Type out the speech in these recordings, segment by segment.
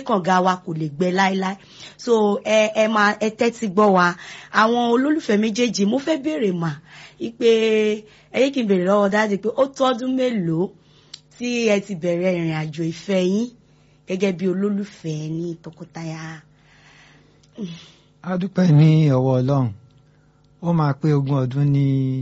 kànga wa kò lè gbẹ láéláé so ẹ ẹ máa ẹ tẹ́tí gbọ́ wa àwọn olólùfẹ́ méjèèjì mo fẹ́ béèrè mà ipe ẹ yé kí n béèrè lọ́wọ́ dáàdi pé ó tọ́dún mélòó tí ẹ ti bẹ̀rẹ̀ ìrìn àjò ìfẹ́ yín gẹ́gẹ́ bí olólùfẹ́ ní tọkọtaya. a dúpẹ́ ní ọwọ́ ọlọ́run ó máa pé ogún ọdún ní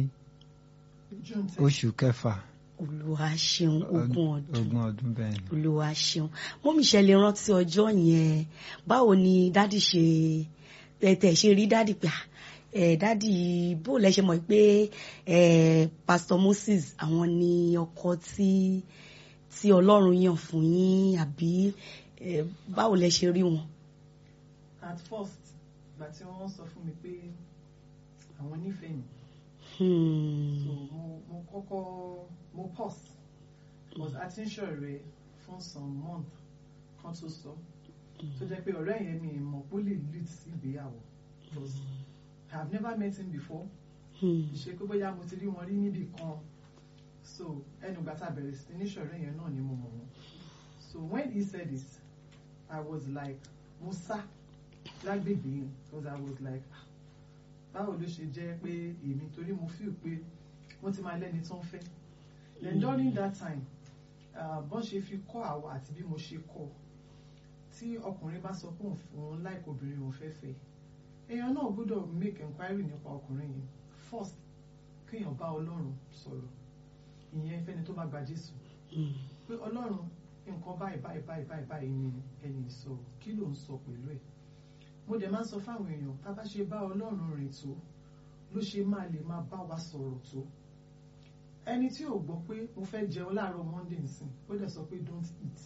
oṣù kẹfà olúwa ṣeun ogún ọdún ogún ọdún bẹ́ẹ̀ ni. olúwa ṣeun mọ́mí ṣe lè rántí ọjọ́ yẹn báwo ni dádì ṣe tẹ̀ ṣe rí dádì pé ẹ dádì bó lẹ ṣe mọ̀ pé ẹ pastor Moses àwọn ni ọkọ tí tí Ọlọ́run yàn fún yín àbí ẹ báwo lẹ ṣe rí wọn. at first ìgbà tí wọ́n sọ fún mi pé àwọn nífẹ̀ẹ́ mi Hmm. so mo mo kọ́kọ́ mo pause but a ti ń ṣọ̀rẹ́ fún some month kan tó sọ tó jẹ́ pé ọ̀rẹ́ yẹn mi mọ̀ pé ó lè lead sí ìgbéyàwó because I have never met him before Hmm. ìṣe pé bóyá mo ti rí wọn rí níbì kan so ẹnu ìgbà tá a bẹ̀rẹ̀ sí ní ṣọ̀rẹ́ yẹn náà ni mo mọ̀ wọn so when he said this I was like mo sá lágbègbè yẹn because I was like "Ah, báwo ló ṣe jẹ́ pé èmi torí mo feel pé wọ́n ti máa lẹ́ni tó ń fẹ́ then during that time uh, bọ́n ṣe fi kọ́ àwa àti bí mo ṣe kọ́ tí ọkùnrin bá sọ pé òun f- òun like obìnrin òun fẹ́ fẹ́ èèyàn náà gbọ́dọ̀ make enquiry nípa ọkùnrin yẹn first kéèyàn bá ọlọ́run sọ̀rọ̀ ìyẹn fẹ́ni tó bá gba jésù Hmm. pé ọlọ́run nǹkan báyìí báyìí báyìí báyìí báyìí ni ẹni sọ kí ló ń sọ pẹ̀lú ẹ̀ mo dẹ̀ máa ń sọ fáwọn èèyàn tá a bá ṣe bá ọlọ́run rìn tó ló ṣe máa lè máa bá wa sọ̀rọ̀ tó ẹni tí ò gbọ́ pé mo fẹ́ jẹun láàárọ̀ monday nsìn ó dẹ̀ sọ pé don't eat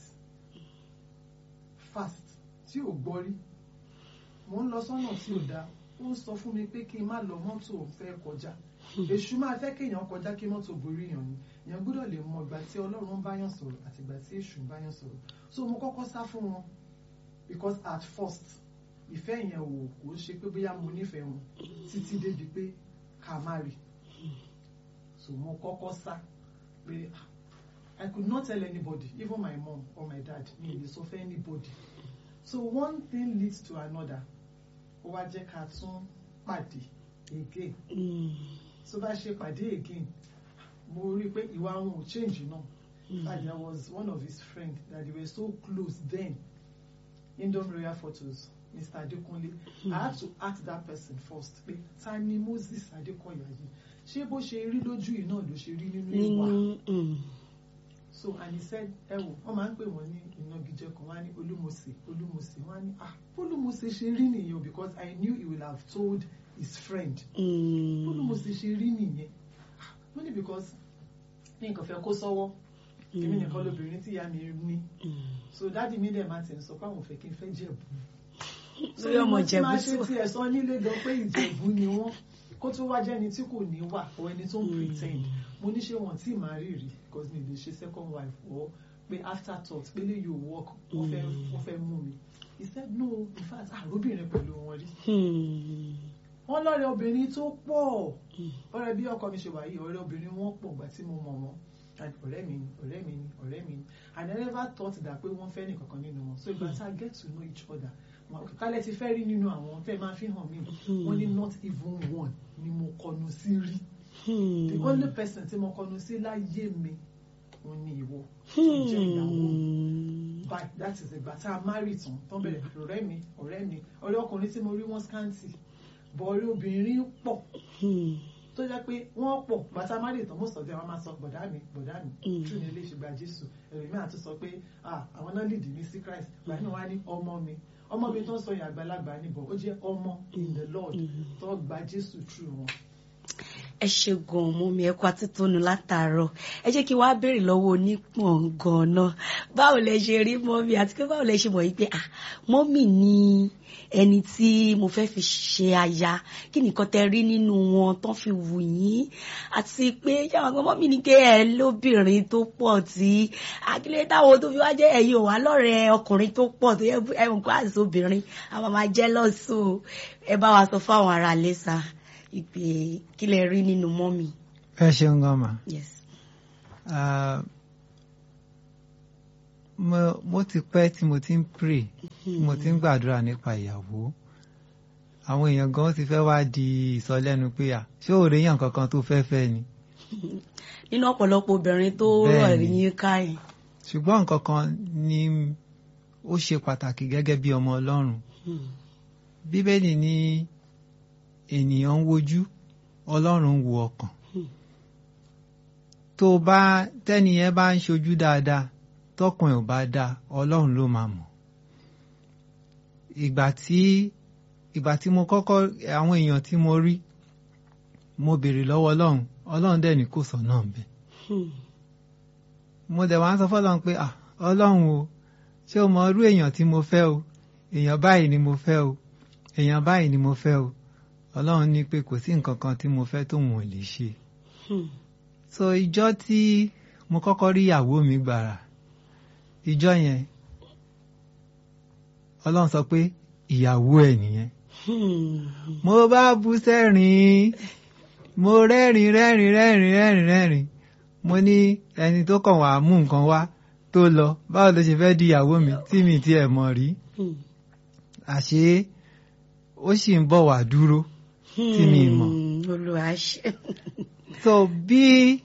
fast tí ò gbọ́ rí mo ń lọ sọ́nà tí ò dáa ó ń sọ fún mi pé kí n má lọ mọ́tò fẹ́ kọjá èṣù máa fẹ́ kéèyàn kọjá kí mọ́tò borí yàn ni èèyàn gbọ́dọ̀ lè mọ ìgbà tí ọlọ́run ń báyàn sọ̀rọ̀ àti ìgbà tí èṣù ń báyàn sọ̀rọ̀ so mo kọ́kọ́ sá fún wọn because at first ìfẹ́ yẹn ò kò ṣe pé bóyá mo nífẹ̀ẹ́ wọn títí débi pé ká má rí so mo kọ́kọ́ sá pé ah, I could not tell anybody even my mom or my dad mi ò lè sọ fún anybody so one thing leads to another ó wá jẹ́ ká tún pàdé again Hmm. so bá ṣe pàdé again mo rí i pé ìwà wọn ò change náà Hmm. and there was one of his friend that they were so close then Indom Royal Photos Mr. Adekunle I had to ask that person first pé ta ni Moses Adekoya yìí ṣé bó ṣe rí lójú yìí náà ló ṣe rí nínú ìwà nínú hmm. so and he said ẹ wò wọn máa ń pè wọn ní ìnagijẹ kan wọn á ní olúmọsẹ olúmọsẹ wọn á ní ah olúmọsẹ ṣe rí nìyẹn o because I knew he would have told his friend Hmm. olúmọsẹ ṣe rí nìyẹn Ah, wọ́n ní because ní nǹkan fẹ́ kó sọ́wọ́ èmi nìkan lóbìnrin tí ìyá mi ní Hmm. so dáàdi mi dẹ̀ máa tẹ̀ ń sọ pé àwọn ò fẹ́ kí n fẹ́ jẹ̀bú lórí ọmọ tí Ìjẹ̀bú máa sí ṣe wa. tí ẹ̀ sọ nílé gan pé ìjẹ̀bú ni wọ́n kó tó wá jẹ́ni tí kò ní wà or ẹni tó ń pretend mo ní ṣé wọn tí màá rí rí because mi lè ṣe second wife or pé after thought pé lè yóò work wọ́n fẹ́ wọ́n fẹ́ mú mi he said no in fact àròbìnrin pẹ̀lú wọn rí Hmm. wọ́n lọ́rẹ̀ obìnrin tó pọ̀ ọ̀rẹ́ bí ọkọ mi ṣe wà yìí ọ̀rẹ́ obìnrin wọn pọ̀ gbà tí mo mọ̀ wọn and ọ̀rẹ́ mi ni ọ̀rẹ́ mi ni ọ̀rẹ́ mi ni and I never thought that pé wọ́n fẹ́ nìkankan nínú wọn so ìgbà tá a get to know each other wọn kálẹ̀ ti fẹ́ rí nínú àwọn tẹ́ máa fi hàn mí wọ́n ní not even one ni mo kọnu sí rí the Hmm. only person tí mo kọnu sí láyé mi òun ni ìwọ tó jẹ́ ìyàwó Hmm. bye that is ìgbà tá a marry tán tó ń bẹ̀rẹ̀ ọ̀rẹ́ mi ọ̀rẹ́ mi ọ̀rẹ́ ọkùnrin tí mo rí wọn scanty bọ̀ ọ̀rẹ́ obìnrin pọ̀ Hmm. tó jẹ́ pé wọ́n pọ̀ bàtà má lè tán most of them wọ́n máa sọ bọ̀dá mi bọ̀dá mi Mm. tún ní ilé ìṣègbà jésù ẹ̀rọ mi àti sọ pé ah àwọn náà lead mi sí christ gbà náà wá ní ọmọ mi ọmọ mi tó ń sọ yẹn àgbàlagbà níbọ̀ ó jẹ́ ọmọ in the lord tó gba jésù through wọn. ẹ ṣe gan mú mi ẹ kó atítónu látàárọ̀ ẹ jẹ́ kí wàá béèrè lọ́wọ́ onípọn ganan báwo lẹ ṣe rí mọ́mì àti pé báwo lẹ ṣe mọ̀ yìí pé ah mọ́mì ni ẹni tí mo fẹ́ fi ṣe aya kí nìkan tẹ rí nínú wọn tán fi wù yín àti pé yàrá gan mọ́mì ní kí ẹ lóbìnrin tó pọ̀ tí akílẹ̀ táwọn tó fi wá jẹ́ ẹ̀yin ò wá lọ́rẹ̀ẹ́ ọkùnrin tó pọ̀ tó yẹ ẹ mọ̀ kó àti obìnrin àwọn máa jẹ́ lọ́sọ̀ ẹ bá wa sọ fáwọn ará lẹ́sà ìpè kí lẹ rí nínú mọ́mì. ẹ ṣeun gan ma yes. Ah, mo mo ti pẹ́ tí mo ti ń pray tí mo ti ń gbàdúrà nípa ìyàwó àwọn èèyàn gan ti fẹ́ wá di ìsọlẹ́nu pé à ṣé òòrè yàn kankan tó fẹ́ fẹ́ ni nínú ọ̀pọ̀lọpọ̀ obìnrin tó Bẹ́ẹ̀ rọ̀ ni. yín káyìn. ṣùgbọ́n nǹkan kan ni ó ṣe pàtàkì gẹ́gẹ́ bí ọmọ Ọlọ́run bíbélì ní ènìyàn ń wojú Ọlọ́run ń wo ọkàn Hmm. tó bá tẹ́ni yẹn bá ń ṣojú dáadáa tọkàn ẹ̀ ò bá dáa Ọlọ́run ló máa mọ̀ ìgbà tí ìgbà tí mo kọ́kọ́ àwọn èèyàn tí mo rí mo béèrè lọ́wọ́ Ọlọ́run Ọlọ́run dẹ̀ ní kò sọ̀nà ńbẹ̀ mo dẹ̀ wá ń sọ fọ́lọ́run pé ah Ọlọ́run o ṣé o mọ irú èèyàn tí mo fẹ́ o èèyàn báyìí ni mo fẹ́ o èèyàn báyìí ni mo fẹ́ o Ọlọ́run ní pé kò sí nǹkan kan tí mo fẹ́ tóun ò lè ṣe so ìjọ tí mo kọ́kọ́ rí ìyàwó mi gbàrà ìjọ yẹn Ọlọ́run sọ pé ìyàwó ẹ̀ nìyẹn mo bá bú sẹ́rìn mo rẹ́rìn rẹ́rìn rẹ́rìn rẹ́rìn rẹ́rìn mo ní ẹni tó kàn wá mú nǹkan wá tó lọ báwo ló ṣe fẹ́ di ìyàwó mi tí mi ti ẹ̀ mọ̀ rí àṣé ó sì ń bọ̀ wá dúró tí mi mọ̀. Olúwa ṣe. so bí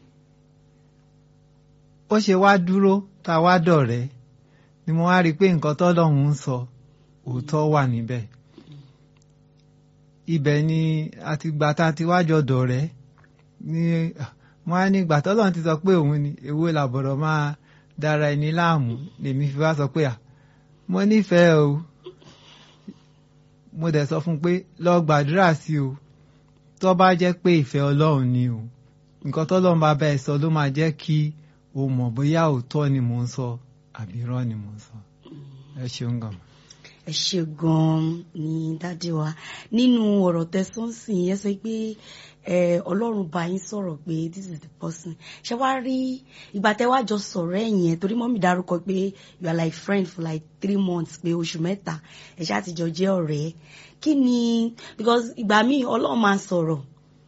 ó ṣe wá dúró tá a wá dọ̀rẹ́ ni mo wá rí i pé nǹkan tọ́lọ́run ń sọ òótọ́ wà níbẹ̀ ibẹ̀ ni àtìgbà tá a ti wá jọ dọ̀rẹ́ ni wọ́n á ní ìgbà tọ́lọ́run ti sọ pé òun ni èwo làbọ̀rọ̀ máa dára ẹni láàmú lèmi fi wá sọ pé à mo nífẹ̀ẹ́ o mo dẹ̀ sọ fún un pé lọ gbàdúrà sí o tó bá jẹ́ pé ìfẹ́ ọlọ́run ni o nǹkan tọ́lọ́run bá bá ẹ sọ ló máa jẹ́ kí o mọ̀ bóyá òótọ́ ni mò ń sọ àbí irọ́ ni mò ń sọ ẹ ṣeun gan. ẹ ṣe gan-an ní dádì wa nínú ọ̀rọ̀ tẹ̀sán sì yẹn sọ pé ẹ ọlọ́run bá yín sọ̀rọ̀ pé this is the person ṣé wàá rí ìgbà tẹ́ wá jọ sọ̀rọ̀ ẹ̀ yẹn torí mọ́mí dárúkọ pé you are like friend for like three months pé oṣù mẹ́ta ẹ ṣáà ti jọ jẹ́ ọ̀rẹ́ kí ni because ìgbà míì ọlọ́run máa sọ̀rọ̀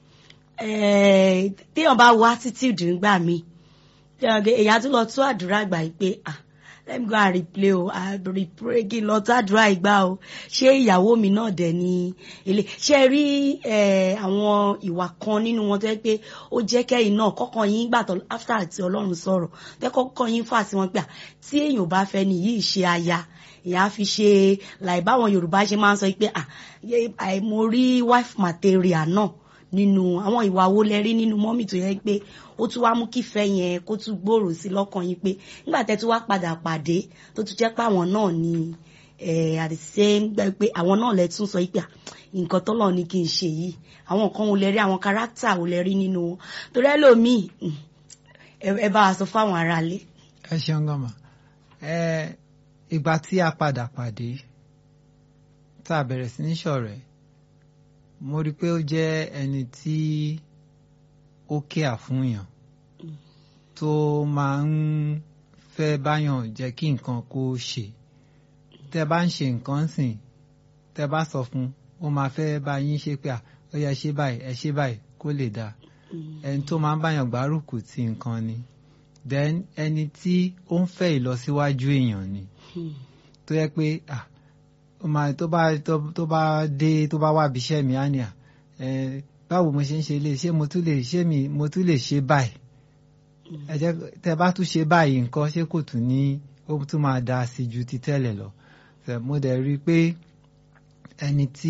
téèyàn bá wá attitude nígbà míì èyàn tún lọ tún àdúrà gbà yìí pé ah let me go and replay o i repray kí n lọ tún àdúrà ìgbà o ṣé ìyàwó mi náà dẹ̀ ni ilé ṣe rí àwọn ìwà kan nínú wọn tó yẹ pé ó jẹ́ kẹ́yìn náà kọ́kọ́ yín gbà tó after àti ọlọ́run sọ̀rọ̀ tẹ́ kọ́kọ́ yín fà sí wọn pé tí èèyàn bá fẹ́ ni yìí ṣe aya ìyá fi ṣe láì báwọn yorùbá ṣe máa ń sọ pé ah mo rí wife material náà nínú àwọn ìwà wo lẹ rí nínú mọ́mì tó yẹ pé ó tún wá mú kífẹ́ yẹn kó tún gbòòrò sí lọ́kàn yín pé nígbà tẹ́ tún wá padà pàdé tó tún jẹ́ pé àwọn náà ni at the same gbẹ pé àwọn náà lẹ tún sọ pé nǹkan tọ́lọ̀ ni kí n ṣe yìí àwọn nǹkan wo lẹ rí àwọn kárátà wo lẹ rí nínú wọn torí ẹlòmíì ẹ bá wa sọ fáwọn aráalé. ẹ ṣeun gọ́mà ìgbà tí a padà pàdé tá a bẹ̀rẹ̀ sí ní ṣọ̀rẹ́ mo rí i pé ó jẹ́ ẹni tí ó kíà fún yàn tó máa ń fẹ́ báyàn jẹ́ kí nǹkan kó ṣe tẹ́ bá ń ṣe nǹkan sìn tẹ́ bá sọ fún ó máa fẹ́ bá yín ṣe pé ó yẹ ṣe báyìí ẹ ṣe báyìí kó lè dáa ẹni tó máa ń báyàn gbárùkù ti nǹkan ni then ẹni tí ó ń fẹ́ ìlọsíwájú èèyàn ni tó yẹ pé ah máa tó bá tó bá dé tó bá wá bí iṣẹ́ mi á ní à báwo mo ṣe ń ṣe lè ṣé mo tún lè ṣé mi mo tún lè ṣe báyìí ẹ jẹ́ tẹ́ bá tún ṣe báyìí nǹkan ṣé kò tún ní ó tún máa dáa sí ju ti tẹ́lẹ̀ lọ mo dẹ̀ rí i pé ẹni tí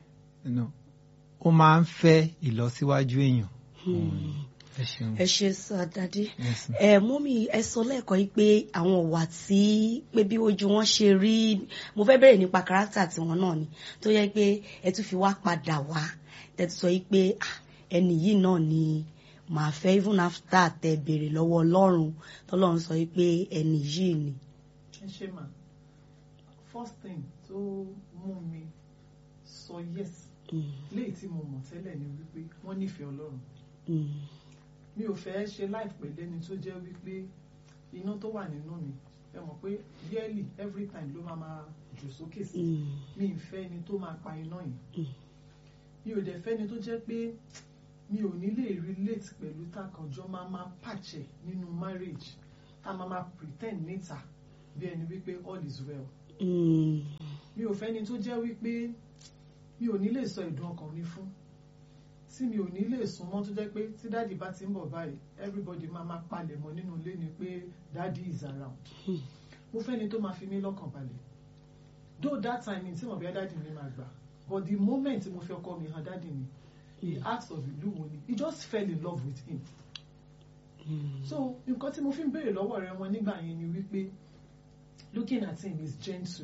ó máa ń fẹ́ ìlọsíwájú èèyàn ẹ ṣe sọ dádì ẹ mọ́mí ẹ sọ lẹ́ẹ̀kan yìí pé àwọn ọ̀wà tí pé bí ojú wọn ṣe rí mo fẹ́ bẹ̀rẹ̀ nípa kárátà tiwọn náà ni tó yẹ pé ẹ tún fi wá padà wá tẹ̀tù sọ yìí pé ẹni yìí náà ni màá fẹ́ even after tẹ béèrè lọ́wọ́ ọlọ́run tọ́lọ́run sọ yìí pé ẹni yìí ni. ẹ ṣe mà first thing tó mú mi sọ yes léyìí tí mo mọ̀ tẹ́lẹ̀ ni wípé wọ́n nífẹ̀ẹ́ ọlọ́run mi ò fẹ́ ṣe láìpẹ́ lẹ́ni tó jẹ́ wípé iná tó wà nínú mi ẹ mọ̀ pé yearly every time ló máa máa jù sókè sí mi ì fẹ́ ẹni tó máa pa iná yìí mi ò dẹ̀ fẹ́ ẹni tó jẹ́ pé mi ò ní lè relate pẹ̀lú takànjọ́ máa máa pàṣẹ nínú marriage tá máa máa pretend níta bí ẹni wípé all is well Mm. mi ò fẹ́ni tó jẹ́ wípé mi ò ní lè sọ ìdùn ọkàn mi fún tí mi ò ní lè sùn mọ́ tó jẹ́ pé tí dáàdì bá ti ń bọ̀ báyìí everybody máa máa palẹ̀ mọ́ nínú ilé ni pé dáàdì is around Hmm. mo fẹ́ni tó máa fi mí lọ́kàn balẹ̀ though that time mi tí mo bí dáàdì mi máa gbà but the moment mo fi ọkọ mi hàn dáàdì mi he asked of ìlú wo ni he just fell in love with him Mm. so nǹkan tí mo fi ń béèrè lọ́wọ́ rẹ wọn nígbà yẹn ni wípé looking at him is gentle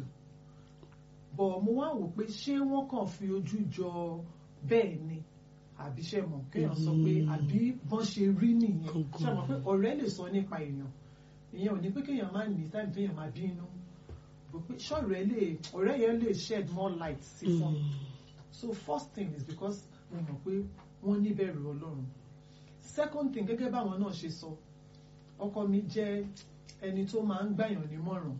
but mo wá wò pé ṣé wọ́n kàn fi ojú jọ bẹ́ẹ̀ ni àbí ṣe mọ̀ kéèyàn sọ pé Mm. àbí bọ́n ṣe rí nìyẹn Gangan. ṣe mọ̀ pé ọ̀rẹ́ lè sọ nípa èèyàn ìyẹn ò ní pé kéèyàn máa ní táìmù téèyàn máa bínú bò pé ṣọ̀rẹ́ lè ọ̀rẹ́ yẹn lè shed more light sí fún mi Mm. so first thing is because mo mọ̀ pé wọ́n níbẹ̀rù ọlọ́run second thing gẹ́gẹ́ báwọn náà ṣe sọ ọkọ mi jẹ́ ẹni tó máa ń gbàyàn nímọ̀ràn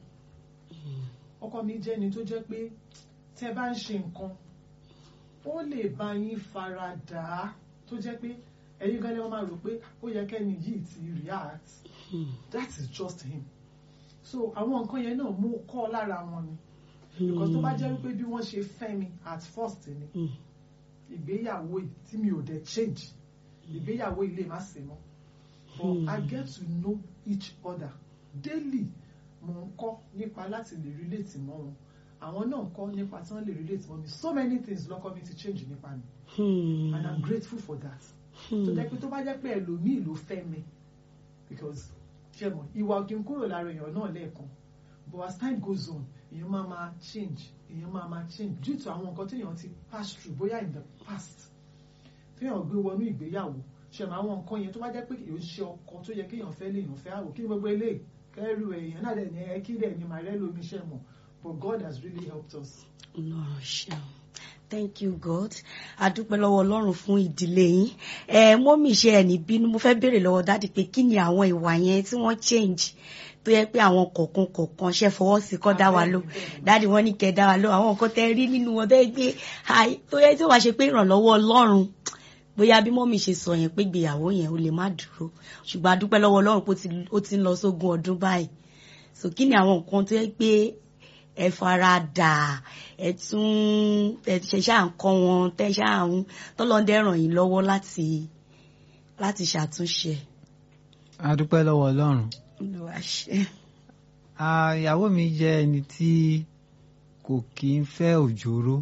ọkọ mi jẹ́ ẹni tó jẹ́ pé tẹ́ bá ń ṣe nǹkan ó lè bá yín fara dà á tó jẹ́ pé ẹ̀yin gan ni wọ́n máa rò pé ó yẹ kẹ́ni yìí ti react Mm. that is just him so àwọn nǹkan yẹn náà mú kọ́ lára wọn ni because tó bá jẹ́ wípé bí wọ́n ṣe fẹ́ mi at first ni Mm. ìgbéyàwó yìí tí mi ò dẹ̀ change ìgbéyàwó yìí lè má ṣe mọ́ but Hmm. I get to know each other daily mo ń kọ́ nípa láti lè relate mọ́ wọn àwọn náà ń kọ́ nípa tí wọ́n lè relate mọ́ mi so many things lọ́kọ́ mi ti change nípa mi Mm. and I'm grateful for that Mm. tó jẹ́ pé tó bá jẹ́ pé ẹlòmíì ló fẹ́ mi because ṣe mọ̀ ìwà òkè ń kúrò lára èèyàn náà lẹ́ẹ̀kan but as time goes on èèyàn máa máa change èèyàn máa máa change due to àwọn nǹkan téèyàn ti pass through bóyá in the past téèyàn gbé wọnú ìgbéyàwó ṣe mọ̀ àwọn nǹkan yẹn tó bá jẹ́ pé èèyàn ṣe ọkọ tó yẹ kéèyàn fẹ́ léèyàn fẹ́ àwò kí ni gbogbo eléyìí kẹ́rù èèyàn náà dẹ̀ ní ẹ kí dẹ̀ ní màrẹ́ lómi ṣe mọ̀ but God has really helped us. Ọlọ́run ṣeun. Thank you God. A dúpẹ́ lọ́wọ́ Ọlọ́run fún ìdílé yín. Ẹ mọ́mì ṣe ẹ̀ ní bínú. Mo fẹ́ béèrè lọ́wọ́ dádì pé kí ni àwọn ìwà yẹn tí wọ́n change tó yẹ pé àwọn kọ̀ọ̀kan kọ̀ọ̀kan ṣe fọwọ́ sí kọ́ dá wa ló. Dádì wọ́n ní kẹ́ dá wa ló. Àwọn nǹkan tẹ́ rí nínú wọn tó yẹ pé àì- tó yẹ tí wàá ṣe pé ìrànlọ́wọ́ Ọlọ́run bóyá bí mọ́mì ṣe sọ yẹn pé ìgbéyàwó yẹn ó lè má dúró ṣùgbọ́n a dúpẹ́ lọ́wọ́ Ọlọ́run pé ó ti- ó ti ń lọ sógún ọdún báyìí so kí ni àwọn nǹkan tó yẹ pé ẹ fara dà ẹ tún ẹ ṣe ṣáà ń kọ́ wọn tẹ ṣáà ń tọ́lọ́dẹ ràn yín lọ́wọ́ láti láti ṣàtúnṣe. a dúpẹ́ lọ́wọ́ ọlọ́run Olúwa ṣe. Ah, ìyàwó mi jẹ́ ẹni tí kò kí ń fẹ́ òjòrò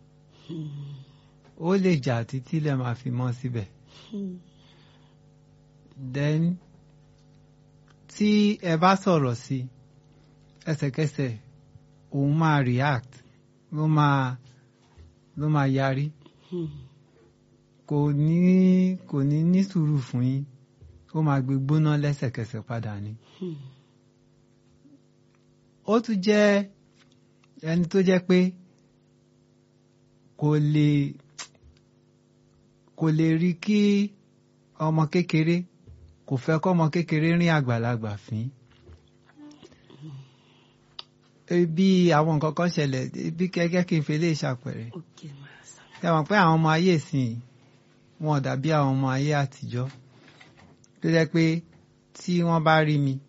ó lè jà títí lè máa fi mọ́ síbẹ̀ then tí ẹ bá sọ̀rọ̀ sí ẹsẹ̀kẹsẹ̀ òun máa react ló máa ló máa yarí kò ní kò ní ní sùúrù fún yín ó máa gbé gbóná lẹ́sẹ̀kẹsẹ̀ padà ni ó tún jẹ́ ẹni tó jẹ́ pé kò lè kò lè rí kí ọmọ kékeré kò fẹ́ kọ́mọ kékeré rin àgbàlagbà fín bí àwọn nǹkan kan ṣẹlẹ̀ bí kẹ́kẹ́ kí n fi lè ṣàpẹẹrẹ Okay, Master. ẹ mọ̀ pé àwọn ọmọ ayé ìsìn wọn ò dàbí àwọn ọmọ ayé àtijọ́ tó jẹ́ pé tí wọ́n bá rí mi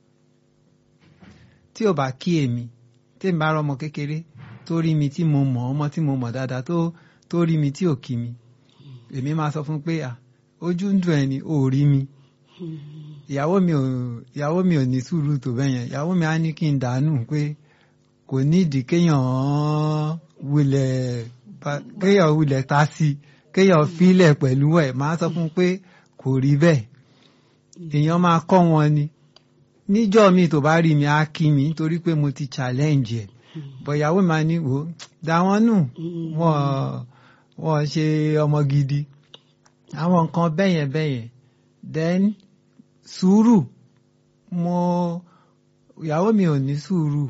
tí ò bá kí èmi tí èmi bá rọmọ kékeré tó rí mi tí mo mọ̀ ọmọ tí mo mọ̀ dáadáa tó tó rí mi tí ò kí mi èmi máa sọ fún pé à ojú ń dùn ẹni ò rí mi ìyàwó mi ò ìyàwó mi ò ní sùúrù tó bẹ́ẹ̀ yẹn ìyàwó mi á ní kí n dànù pé kò nídìí kéèyàn wulẹ̀ ba- kéèyàn wulẹ̀ ta sí i kéèyàn filẹ̀ pẹ̀lú ẹ̀ máa sọ fún un pé kò rí bẹ́ẹ̀ èèyàn máa kọ́ wọn ni níjọ́ mi tó bá rí mi á kí mi nítorí pé mo ti challenge ẹ̀ bọ̀ ìyàwó mi máa ní wò ó dá wọn nù wọ́n wọ́n ṣe ọmọ gidi àwọn nǹkan bẹ́yẹn bẹ́yẹn then sùúrù mo ìyàwó mi ò ní sùúrù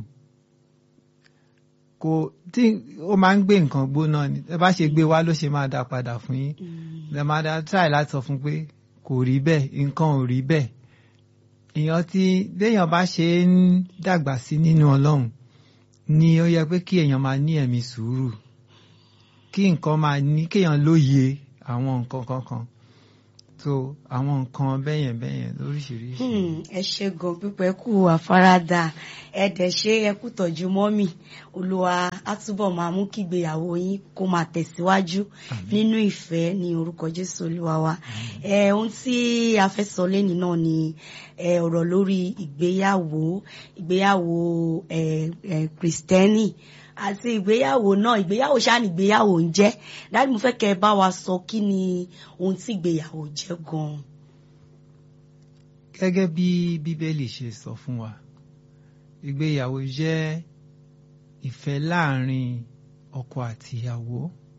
kò tí ó máa ń gbé nǹkan gbóná ni ẹ bá ṣe gbé wá ló ṣe máa dá padà fún yín ẹ máa dá try láti sọ fún pé kò rí bẹ́ẹ̀ nǹkan ò rí bẹ́ẹ̀ èèyàn tí béèyàn bá ṣe ń dàgbà sí nínú ọlọ́run ni ó yẹ pé kí èèyàn máa ní ẹ̀mí sùúrù kí nǹkan máa ní kéèyàn lóye àwọn nǹkan kankan so àwọn nǹkan bẹ́yẹn bẹ́yẹn lóríṣiríṣi. Hmm, ẹ ṣe gan pípẹ́ kú àfaradà ẹ dẹ̀ ṣe ẹ kú tọ́jú mọ́mì olúwa á túbọ̀ máa mú kí ìgbéyàwó yín kó máa tẹ̀síwájú nínú ìfẹ́ ní orúkọ jésù olúwa wa ẹ ohun tí a fẹ́ sọ lẹ́ni náà ni ẹ ọ̀rọ̀ lórí ìgbéyàwó ìgbéyàwó ẹ ẹ kristẹni àti ìgbéyàwó náà ìgbéyàwó ṣáà ní ìgbéyàwó ń jẹ́ dájú mo fẹ́ kẹ́ ẹ bá wa sọ kí ni ohun tí ìgbéyàwó jẹ́ gan-an. gẹ́gẹ́ bí bíbélì ṣe sọ fún wa ìgbéyàwó jẹ́ ìfẹ́ láàrin ọkọ àti ìyàwó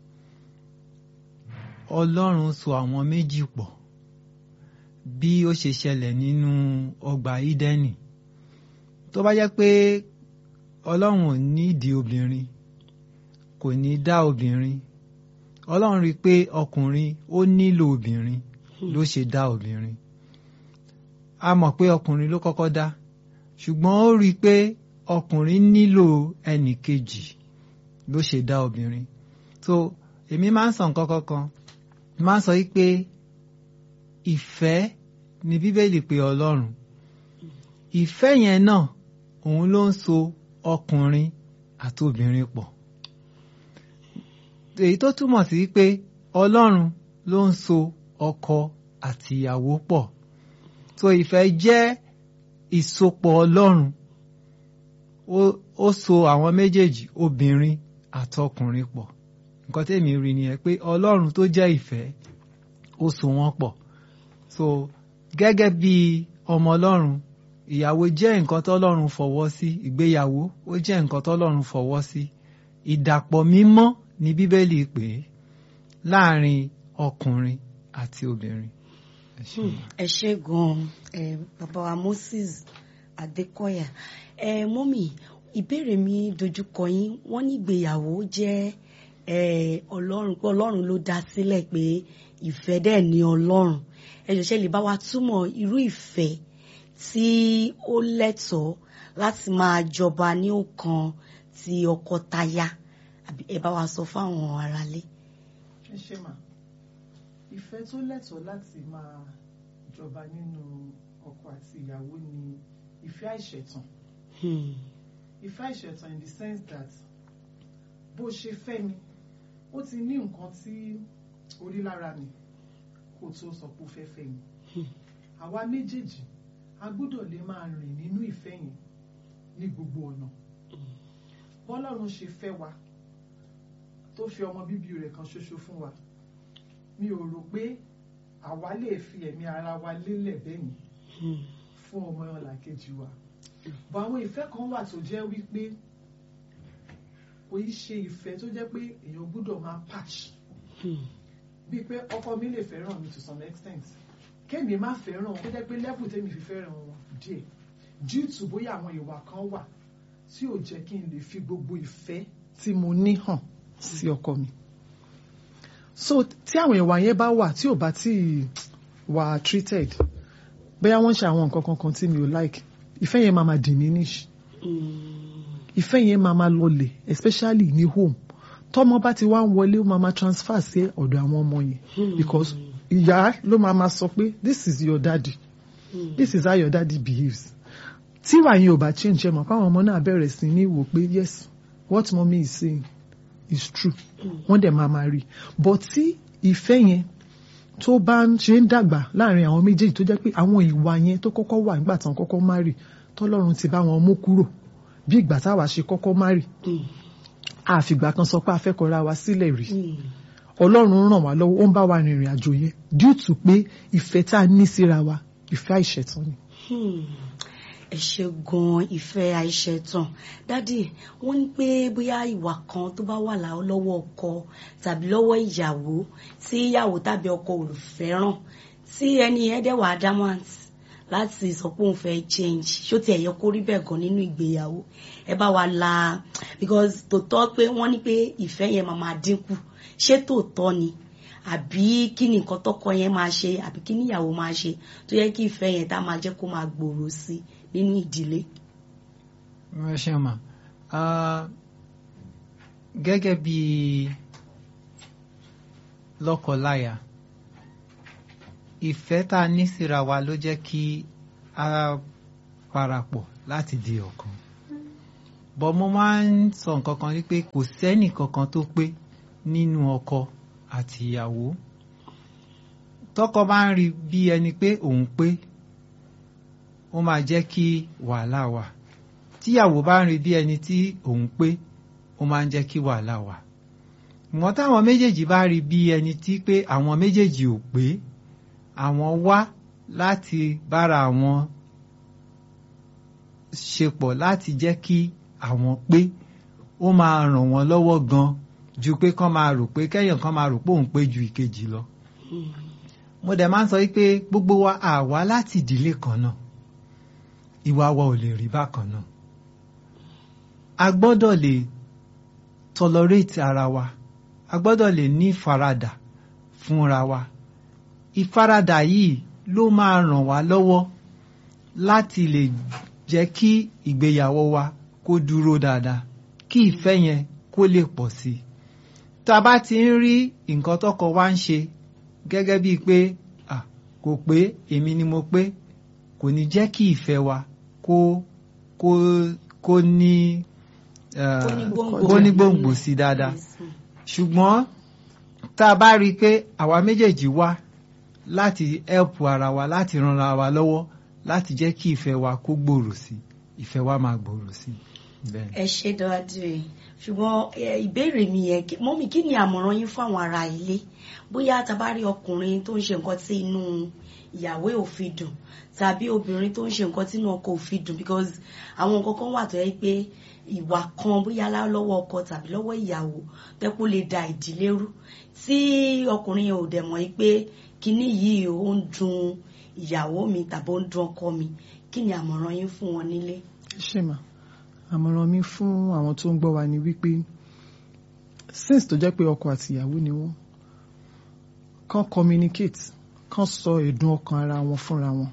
ọlọ́run so àwọn méjì pọ̀ bí ó ṣe ṣẹlẹ̀ nínú ọgbà ídẹ́nì tó bá jẹ́ pé ọlọ́run ò nídìí obìnrin kò ní dá obìnrin ọlọ́run rí i pé ọkùnrin ó nílò obìnrin ló ṣe dá obìnrin a mọ̀ pé ọkùnrin ló kọ́kọ́ dá ṣùgbọ́n ó rí i pé ọkùnrin nílò ẹnì kejì ló ṣe dá obìnrin so èmi máa ń sọ nǹkan kankan máa ń sọ yí pé ìfẹ́ ni bíbélì pé ọlọ́run ìfẹ́ yẹn náà òun ló ń so ọkùnrin àti obìnrin pọ̀ èyí tó túmọ̀ sí pé ọlọ́run ló ń so ọkọ àti ìyàwó pọ̀ so ìfẹ́ jẹ́ ìsopọ̀ ọlọ́run ó ó so àwọn méjèèjì obìnrin àtọkùnrin pọ̀ nǹkan tèmi rí nìyẹn pé ọlọ́run tó jẹ́ ìfẹ́ ó so wọ́n pọ̀ so gẹ́gẹ́ bí ọmọ ọlọ́run ìyàwó jẹ́ nǹkan tọ́lọ́run fọwọ́ sí ìgbéyàwó ó jẹ́ nǹkan tọ́lọ́run fọwọ́ sí ìdàpọ̀ mímọ́ ni bíbélì pè é láàrin ọkùnrin àti obìnrin. Ẹ ṣé. ẹ ṣé gan ẹ bàbá wa Moses Adékọ̀yà ẹ mọ́mì ìbéèrè mi dojúkọ yín wọ́n ní ìgbéyàwó jẹ́ ẹ ọlọ́run pé ọlọ́run ló dá sílẹ̀ pé ìfẹ́ dẹ̀ ní ọlọ́run ẹ ṣẹ̀ṣẹ̀ lè bá wa túmọ̀ irú ìfẹ́ tí ó lẹ́tọ̀ọ́ láti máa jọba ní ọkàn ti ọkọ taya àbí ẹ bá wa sọ fáwọn aráalé. ẹ ṣe mà ìfẹ́ tó lẹ́tọ̀ọ́ láti máa jọba nínú ọkọ àti ìyàwó ni ìfẹ́ àìṣẹ̀tàn Hmm. ìfẹ́ àìṣẹ̀tàn in the sense that bó ṣe fẹ́ mi ó ti ní nǹkan tí orí lára mi kó tó sọ pé ó fẹ́ fẹ́ mi Hmm. àwa méjèèjì a gbọ́dọ̀ lè máa rìn nínú ìfẹ́ yẹn ní gbogbo ọ̀nà bọ́lọ́run ṣe fẹ́ wa tó fi ọmọ bíbí rẹ̀ kan ṣoṣo fún wa mi ò rò pé àwa lè fi ẹ̀mí ara wa lélẹ̀ bẹ́yìn Hmm. fún ọmọ ọlàkejì wa bọ̀ àwọn ìfẹ́ kan wà tó jẹ́ wípé kò í ṣe ìfẹ́ tó jẹ́ pé èèyàn gbọ́dọ̀ máa patch Hmm. bíi pé ọkọ mi lè fẹ́ràn mi to some extent kémi má fẹ́ràn wọn kó jẹ́ pé level tèmi fi fẹ́ràn wọn díẹ̀ due to bóyá àwọn ìwà kan wà tí ò jẹ́ kí n lè fi gbogbo ìfẹ́ tí mo ní hàn sí ọkọ mi so tí àwọn ìwà yẹn bá wà tí ò bá tí wà treated bóyá wọ́n ṣe àwọn nǹkan kankan tí mi ò like ìfẹ́ yẹn máa ma diminish Hmm. ìfẹ́ yẹn máa ma lọlẹ̀ especially ní home tọ́mọ bá ti wá ń wọlé ó máa ma transfer sí ọ̀dọ̀ àwọn ọmọ yẹn Hmm. because ìyá ló máa ma sọ pé this is your daddy Hmm. this is how your daddy behaves tí ìwà yẹn ò bá change ẹ mọ̀ káwọn ọmọ náà bẹ̀rẹ̀ sí ní wò pé yes what mommy is saying is true wọ́n dẹ̀ máa máa rí but tí ìfẹ́ yẹn tó bá ń ṣe ń dàgbà láàrin àwọn méjèèjì tó jẹ́ pé àwọn ìwà yẹn tó kọ́kọ́ wà nígbà tán kọ́kọ́ marry tọ́lọ́run ti bá wọn mú kúrò bí ìgbà táwa ṣe kọ́kọ́ marry Hmm. àfìgbà kan sọ pé a fẹ́ kọra wa sílẹ̀ rí Hmm. ọlọ́run ràn wá lọ́wọ́ ó ń bá wa rìnrìn àjò yẹn due to pé ìfẹ́ tá a ní síra wa ìfẹ́ àìṣẹ̀tàn ni. Hmm. ẹ ṣe gan ìfẹ́ àìṣẹ̀tàn dádì wọ́n ní pé bóyá ìwà kan tó bá wà láwọ́ lọ́wọ́ ọkọ tàbí lọ́wọ́ ìyàwó tí ìyàwó tàbí ọkọ ò fẹ́ràn tí ẹni yẹn dẹ̀ wà adamant láti sọ pé òun fẹ́ change ṣó tiẹ̀ yẹ kó rí bẹ́ẹ̀ gan nínú ìgbéyàwó ẹ bá wa la because tòótọ́ pé wọ́n ní pé ìfẹ́ yẹn máa máa dínkù ṣé tòótọ́ ni àbí kí ni nǹkan tọkọ yẹn máa ṣe àbí kí ni ìyàwó máa ṣe tó yẹ kí ìfẹ́ yẹn tá máa jẹ́ kó máa gbòòrò sí nínú ìdílé. ẹ ṣe mà á gẹ́gẹ́ bí lọ́kọláya ìfẹ́ tá a ní síra wa ló jẹ́ kí a parapọ̀ láti di ọ̀kan bọ́ mo máa ń sọ nǹkan kan wípé kò sẹ́nì kankan tó pé nínú ọkọ àti ìyàwó tọkọ bá ń rí bí ẹni pé òun pé ó máa jẹ́ kí wàhálà wà tíyàwó bá ń rí bí ẹni tí òun pé ó máa ń jẹ́ kí wàhálà wà ìwọ̀n táwọn méjèèjì bá rí bí ẹni tí pé àwọn méjèèjì ò pé àwọn wá láti bára àwọn ṣepọ̀ láti jẹ́ kí àwọn pé ó máa ràn wọ́n lọ́wọ́ gan ju pé kán máa rò pé kẹ́yàn kan máa rò pé òun pé ju ìkejì lọ. mo dẹ̀ máa ń sọ wípé gbogbo wa àwa láti ìdílé kan náà ìwà wa ò lè rí bákan náà. a gbọ́dọ̀ lè tolerate ara wa a gbọ́dọ̀ lè ní ìfaradà fúnra wa ìfaradà yìí ló máa ràn wá lọ́wọ́ láti lè jẹ́ kí ìgbéyàwó wa kó dúró dáadáa kí ìfẹ́ yẹn kó lè pọ̀ sí i tá a bá ti ń rí nǹkan tọkọ wa ń ṣe gẹ́gẹ́ bíi pé à kò pé èmi ni mo pé kò ní jẹ́ kí ìfẹ́ wa kó kó kó ní kó ní gbòǹgbò sí dáadáa ṣùgbọ́n tá a bá rí i pé àwa méjèèjì wá láti help ara wa láti ran ara wa lọ́wọ́ láti jẹ́ kí ìfẹ́ wa kó gbòòrò sí ìfẹ́ wa máa gbòòrò sí bẹ́ẹ̀. ẹ ṣe dáadé ṣùgbọ́n ìbéèrè mi yẹn mọ́mí kí ni àmọ̀ràn yín fún àwọn ará ilé bóyá tá a bá rí ọkùnrin tó ń ṣe nǹkan tí inú ìyàwó ò fi dùn tàbí obìnrin tó ń ṣe nǹkan tí inú ọkọ ò fi dùn because àwọn nǹkan kan wà tó yẹ pé ìwà kan bóyá lọ́wọ́ ọkọ tàbí lọ́wọ́ ìyàwó tẹ́kọ̀ lè da ìdílé rú tí ọkùnrin yẹn ò dẹ̀ mọ̀ pé kinní yìí ó ń dùn ìyàwó mi tàbí ó ń dùn ọkọ mi kí ni àmọ̀ràn yín fún wọn nílé. ṣé mà àmọ̀ràn mi fún àwọn tó ń gbọ́ wa ni wípé since tó jẹ́ pé ọkọ àti ìyàwó ni wọ́n kàn communicate kàn sọ ẹ̀dùn ọkàn ara wọn fúnra wọn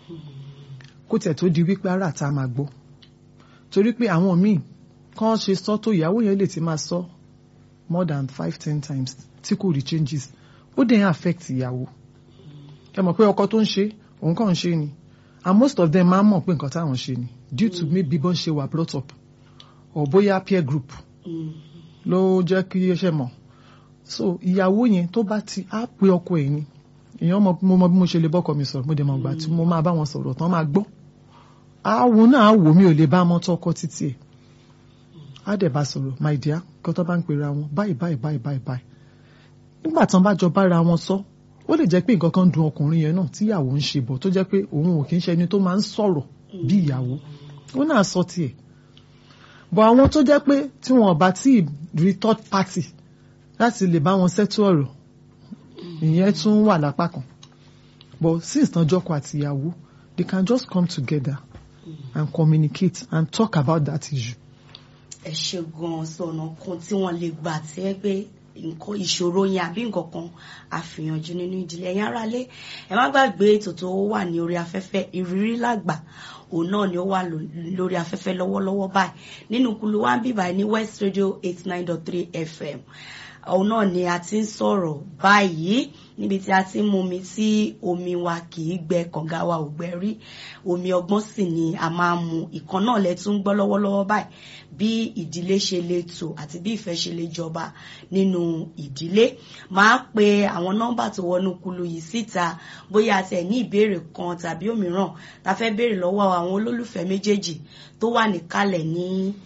kó tẹ̀ tó di wípé ara ta máa gbọ́ torí pé àwọn míì kàn ṣe sọ tó ìyàwó yẹn lè ti máa sọ more than five ten times tí kò rí changes ó dẹ̀ ń affect ìyàwó ẹ mọ̀ pé ọkọ tó ń ṣe òun kàn ń ṣe ni and most of them máa ń mọ̀ pé nǹkan táwọn ṣe ni due to maybe bọ́n ṣe wà brought up or bóyá peer group ló jẹ́ kí ẹ ṣe mọ̀ so ìyàwó yẹn tó bá ti á pe ọkọ ẹ̀ ni èèyàn mọ mo mọ bí mo ṣe lè bọ́kọ mi sọ̀rọ̀ mo dẹ̀ mọ̀ gbà tí mo máa bá wọn sọ̀rọ̀ tán máa gbọ́ àwọn náà wò mí ò lè bá mọ́ tọkọ títí ẹ̀ á dẹ̀ bá sọ̀rọ̀ my dear kí wọ́n tó bá ń pera wọn báyìí báyìí báyìí báyìí báyìí nígbà tán bá jọ bára wọn sọ ó lè jẹ́ pé nǹkan kan dùn ọkùnrin yẹn náà tíyàwó ń ṣe bọ̀ tó jẹ́ pé òun ò kì í ṣe ẹni tó máa ń sọ̀rọ̀ bí ìyàwó ó náà sọ tiẹ̀ bọ̀ àwọn tó jẹ́ pé tí wọn bá tí rí third party láti lè bá wọn ṣètò ọ̀rọ̀ ìyẹn tún wà lápá kan but since tán jọkọ àti ìyàwó they can just come together and communicate and talk about that issue. ẹ ṣe gan-an sọ̀nà kan tí wọ́n lè gbà tí ẹ pé nǹkan ìṣòro yẹn àbí nǹkan kan àfihànjú nínú ìdílé ẹ̀yin aráalé ẹ má gbàgbé ètò tó wà ní orí afẹ́fẹ́ ìrírí làgbà òun náà ni ó wà lórí afẹ́fẹ́ lọ́wọ́lọ́wọ́ báyìí nínú kulu wa ń bí báyìí ní West Radio eight nine dot three FM òun náà ni a ti ń sọ̀rọ̀ báyìí níbi tí a ti ń mumi tí omi wa kì í gbẹ kànga wa ò gbẹ rí omi ọgbọ́n sì ni a máa mu ìkan náà lẹ tún gbọ́ lọ́wọ́lọ́wọ́ báyìí bí ìdílé ṣe lè tò àti bí ìfẹ́ ṣe lè jọba nínú ìdílé máa pe àwọn nọ́mbà tó wọnú kulu yìí síta bóyá a tẹ̀ ní ìbéèrè kan tàbí òmíràn tá fẹ́ béèrè lọ́wọ́ àwọn olólùfẹ́ méjèèjì tó wà níkàlẹ̀ ní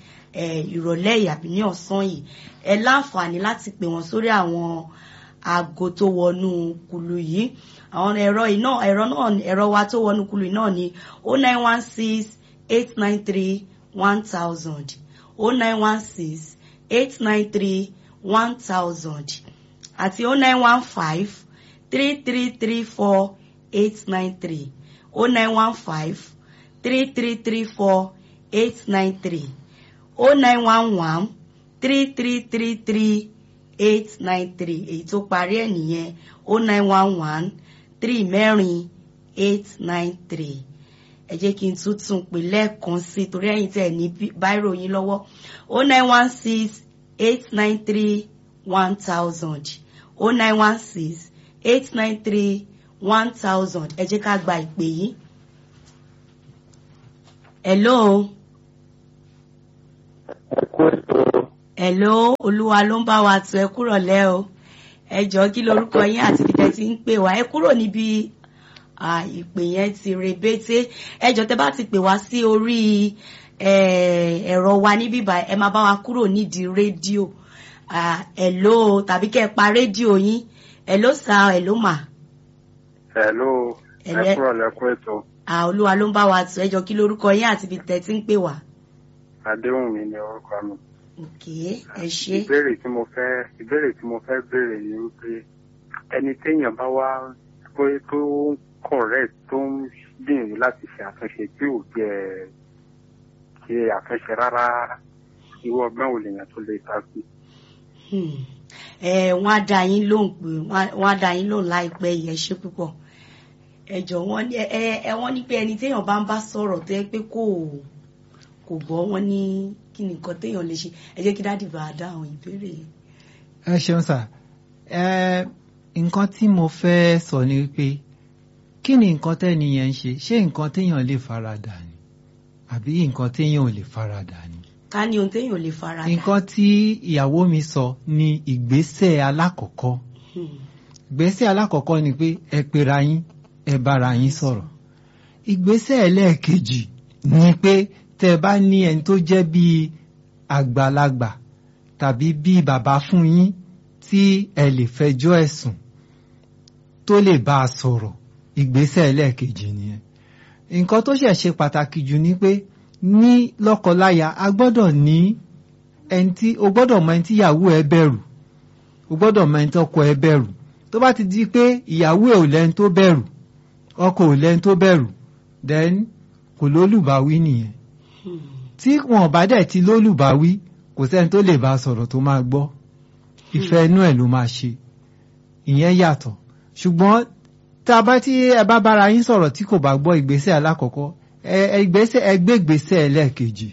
ìrọ̀lẹ́ yìí àbí ní ọ̀sán yìí ẹ láǹfààní láti pè wọ́n sórí àwọn aago tó wọnú kulu yìí àwọn ẹ̀rọ iná ẹ̀rọ náà ẹ̀rọ wa tó wọnú kulu yìí náà ni o nine one six eight nine three one thousand o nine one six eight nine three one thousand àti o nine one five three three three four eight nine three o nine one five three three three four eight nine three o nine one one three three three three eight nine three èyí tó parí ẹ̀ nìyẹn o nine one one three mẹ́rin eight nine three ẹ jẹ́ kí n tún tún pè lẹ́ẹ̀kan sí i torí ẹ̀yin tẹ̀ ní báírò yín lọ́wọ́ o nine one six eight nine three one thousand o nine one six eight nine three one thousand ẹ jẹ́ ká gba ìpè yìí. hello ẹkú ètò hello olúwa ló ń bá wa tu ẹ kúrò lẹ́ o ẹ jọ̀ọ́ kí lorúkọ yín àti ibi tẹ́ ti ń pè wá ẹ kúrò níbi ah, ìpè yẹn ti rebete ẹ jọ̀ọ́ tẹ́ bá ti pè wá sí orí eh, ẹ̀rọ wa níbí báyìí ẹ máa bá wa kúrò nídìí rédíò Ah, hello tàbí kẹ́ ẹ pa rédíò yín hello sir hello ma hello Ẹlẹ́- ẹkúrọ̀ lẹ́kú ètò Ah, olúwa ló ń bá wa tu ẹ jọ̀ọ́ kí lorúkọ yín àti ibi tẹ́ ti ń pè wá. adéhùnmí ni orúkọ mi ok ẹ ṣé ìbéèrè tí mo fẹ́ ìbéèrè tí mo fẹ́ béèrè ni wípé ẹni téèyàn bá wá pé tó ń correct tó ń gbìyànjú láti ṣe àtúnṣe tí ò jẹ ṣe àtúnṣe rárá irú ọgbọ́n wo lèèyàn tó lè ta sí. Hmm. ẹ wọ́n á dá yín lóhùn pé wọ́n á dá yín lóhùn láìpẹ́ yìí ẹ ṣé púpọ̀ ẹ jọ wọ́n ní ẹ ẹ wọ́n ní pé ẹni téèyàn bá ń bá sọ̀rọ̀ tó yẹ pé kò kò gbọ́ wọ́n ní kí ni nǹkan téèyàn lè ṣe ẹ jẹ́ kí dádì bá a dá àwọn ìbéèrè yìí. ẹ ṣeun sà ẹ nǹkan tí mo fẹ́ sọ ni wípé kí ni nǹkan tẹ́ni yẹn ń ṣe ṣé nǹkan téèyàn lè faradà ni àbí nǹkan téèyàn ò lè faradà ni. ká ní ohun téèyàn lè fara dà. nǹkan tí ìyàwó mi sọ ni ìgbésẹ̀ alákọ̀ọ́kọ́ Hmm. ìgbésẹ̀ alákọ̀ọ́kọ́ ni pé ẹ pera yín ẹ bára yín sọ̀rọ̀ ìgbésẹ̀ ẹlẹ́ẹ̀kejì ni pé tẹ́ ẹ bá ní ẹni tó jẹ́ bíi àgbàlagbà tàbí bíi bàbá fún yín tí ẹ lè fẹjọ́ ẹ̀sùn tó lè bá a sọ̀rọ̀ ìgbésẹ̀ ẹlẹ́ẹ̀kejì nìyẹn nǹkan tó ṣẹ̀ ṣe pàtàkì jù ni pé ní lọ́kọláya a gbọ́dọ̀ ní ẹni tí o gbọ́dọ̀ mọ ẹni tí ìyàwó ẹ bẹ̀rù o gbọ́dọ̀ mọ ẹni tọ́kọ ẹ bẹ̀rù tó bá ti di pé ìyàwó ẹ ò lẹ́ni tó bẹ̀rù ọkọ ò lẹ́ni tó bẹ̀rù then kò lólùbáwí nìyẹn Hmm. tí wọn bá dẹ̀ ti lólùbáwí kò sẹ́ni tó lè bá a sọ̀rọ̀ tó máa gbọ́ ìfẹ́ inú ẹ̀ ló máa ṣe ìyẹn yàtọ̀ ṣùgbọ́n tá a bá tí ẹ bá bára yín sọ̀rọ̀ tí kò bá gbọ́ ìgbésẹ̀ alákọ̀ọ́kọ́ ẹ ẹ ìgbésẹ̀ ẹ gbé ìgbésẹ̀ ẹlẹ́ẹ̀kejì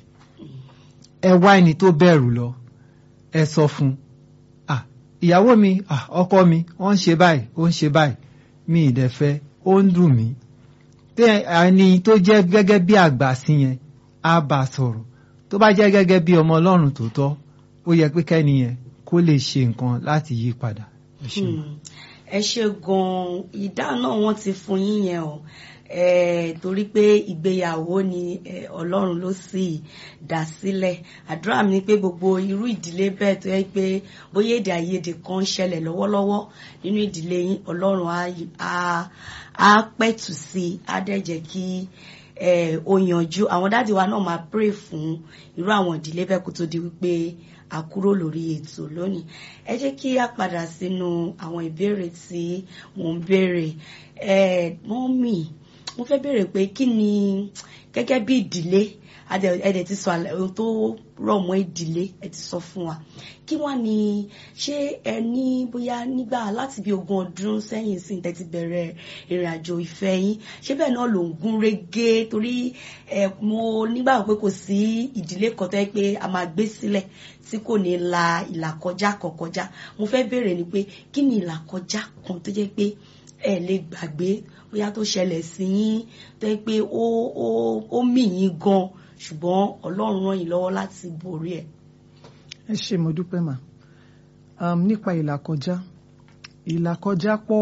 ẹ wá ẹni tó bẹ̀rù lọ ẹ sọ fún un ah ìyàwó mi ah ọkọ mi ó ń ṣe báyìí ó ń ṣe báyìí mi ìdẹ̀fẹ́ ó ń dùn mí tẹ ẹni tó jẹ́ gẹ́gẹ́ bí àgbà sí yẹn á bá a sọ̀rọ̀ tó bá jẹ́ gẹ́gẹ́ bí ọmọ ọlọ́run tòótọ́ ó yẹ pé kẹ́ni yẹn kó lè ṣe nǹkan láti yí padà. Ẹ ṣeun. Hmm. ẹ ṣe gan-an ìdáhùn náà wọ́n ti fún yín yẹn o eh, torí pé ìgbéyàwó ni eh, ọlọ́run ló sì dá sílẹ̀ àdúrà mi ni pé gbogbo irú ìdílé bẹ́ẹ̀ tó yẹ pé bóyá èdè àìyedè kan ń ṣẹlẹ̀ lọ́wọ́lọ́wọ́ nínú ìdílé yín ọlọ́run á- á- á pẹ̀tù sí i á dẹ̀ jẹ́ kí eh, ó yanjú àwọn dáàdì wa náà máa pray fún irú àwọn ìdílé bẹ́ẹ̀ kó tó di wípé a kúrò lórí ètò lónìí ẹ jẹ́ kí a padà sínú àwọn ìbéèrè tí mò ń béèrè ẹ mọ́mì mo fẹ́ béèrè pé kí ni gẹ́gẹ́ bí ìdílé adẹ- ẹ dẹ̀ ti sọ àlẹ́- ohun tó rọ̀ mọ́ ìdílé ẹ ti sọ fún wa kí wá ni ṣé ẹ ní bóyá nígbà láti bí ogún ọdún sẹ́yìn sí tẹ́ ti bẹ̀rẹ̀ ìrìn àjò ìfẹ́ yín ṣé bẹ́ẹ̀ náà ló ń gún régé torí ẹ mo nígbàgbọ́ pé kò sí ìdílé kan tó yẹ pé a máa gbé sílẹ̀ tí kò ní la ìlàkọjá kan kọjá mo fẹ́ béèrè ni pé kí ni ìlàkọjá kan tó jẹ́ pé ẹ lè gbàgbé bóyá tó ṣẹlẹ̀ sí yín tó yẹ pé ó ó ó mì yín gan ṣùgbọ́n ọlọ́run ràn yín lọ́wọ́ láti borí ẹ̀. ẹ ṣé mo dúpẹ́ mà um, nípa ìlàkọjá ìlàkọjá pọ̀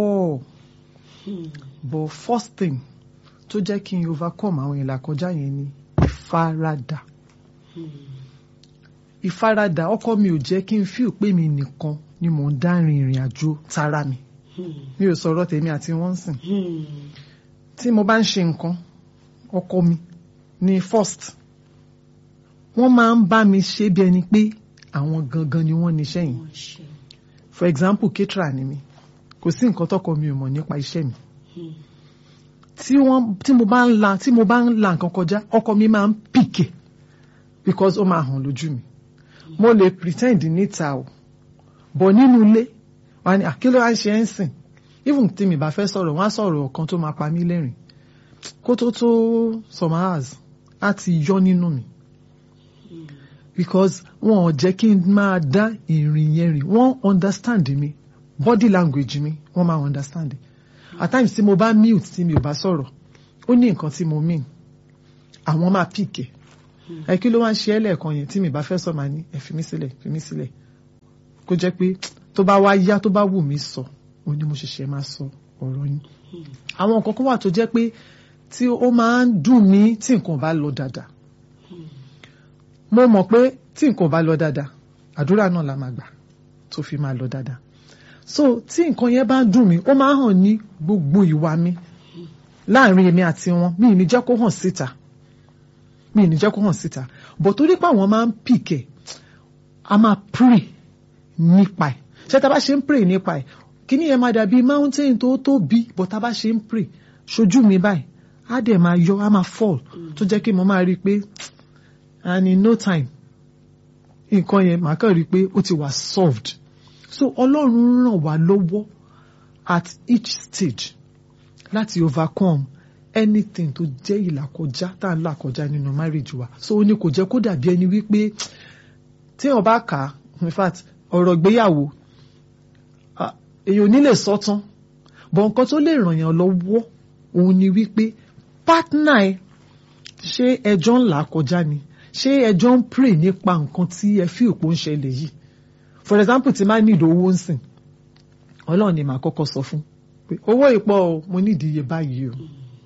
Hmm. but first thing tó jẹ́ kí n overcome àwọn ìlàkọjá yẹn ni ìfaradà Hmm. ìfaradà ọkọ mi ò jẹ́ kí n feel pé mi nìkan ni mò ń dá rin ìrìn àjò tara mi Hmm. mi ò sọ̀rọ̀ tèmi àti wọ́n sìn Hmm. tí mo bá ń ṣe nǹkan ọkọ mi ni first wọ́n máa ń bá mi ṣe bí ẹni pé àwọn gangan ni wọ́n níṣẹ́ yìí Wọ́n ṣe. for example caterer ni mi kò sí nǹkan tọkọ mi ò mọ̀ nípa iṣẹ́ mi Hmm. tí wọ́n tí mo bá ń la tí mo bá ń la nǹkan kọjá ọkọ mi máa ń pìkè because ó máa hàn lójú mi mo lè pretend níta o bọ̀ nínú ilé wọ́n á ní àkílò à ń ṣe ẹ́ ń sìn even tí mi bá fẹ́ sọ̀rọ̀ wọ́n á sọ̀rọ̀ kan tó máa pa mí lẹ́rìn kó tó tó some hours á ti yọ nínú mi because wọn ò jẹ́ kí n máa dá ìrìn yẹn rìn wọ́n understand mi body language mi wọ́n máa understand at times tí mo bá mute tí mi ò bá sọ̀rọ̀ ó ní nǹkan tí mo mean àwọn máa pìkẹ́ ẹ kí ló wá ń ṣe ẹ́ lẹ́ẹ̀kan yẹn tí mi bá fẹ́ sọ máa ní ẹ fi mí sílẹ̀ fi mí sílẹ̀ kó jẹ́ pé tó bá wá yá tó bá wù mí sọ ó ní mo ṣẹ̀ṣẹ̀ máa sọ ọ̀rọ̀ yín àwọn nǹkan kan wà tó jẹ́ pé tí ó máa ń dùn mí tí nǹkan bá lọ dáadáa mo mọ̀ pé tí nǹkan bá lọ dáadáa àdúrà náà la máa gbà tó fi máa lọ dáadáa so tí nǹkan yẹn bá ń dùn mí ó máa ń hàn ní gbogbo ìwà mi láàrin èmi àti wọn mi ì ní jẹ́ kó hàn síta mi ì ní jẹ́ kó hàn síta but torí pé àwọn máa ń pìkẹ̀ a máa pray nípa ẹ̀ ṣé tá a bá ṣe ń pray nípa ẹ̀ kíní yẹn máa dàbí mountain tó tóbi but tá a bá ṣe ń pray ṣojú mi báyìí á dẹ̀ máa yọ á máa fall tó jẹ́ kí mo máa rí i pé and in no time nǹkan yẹn màá kàn rí i pé ó ti wà solved so ọlọ́run ràn wá lọ́wọ́ at each stage láti overcome anything tó jẹ́ ìlàkọjá tá à ń là kọjá nínú marriage wa so ó ní kò jẹ́ kó dàbí ẹni wípé tí wọ́n bá kà á in fact ọ̀rọ̀ ìgbéyàwó ah, èèyàn ò ní lè sọ tán bọ̀ nǹkan tó lè ràn yàn lọ́wọ́ òun ni wípé partner ẹ ṣé ẹjọ́ ń là kọjá ni ṣé ẹjọ́ ń pray nípa nǹkan tí ẹ fi òpó ń ṣẹlẹ̀ yìí for example tí máa ní ìdòwò ń sìn ọlọ́run ni màá kọ́kọ́ sọ fún pé owó ìpọ̀ o mo ní ìdíye báyìí o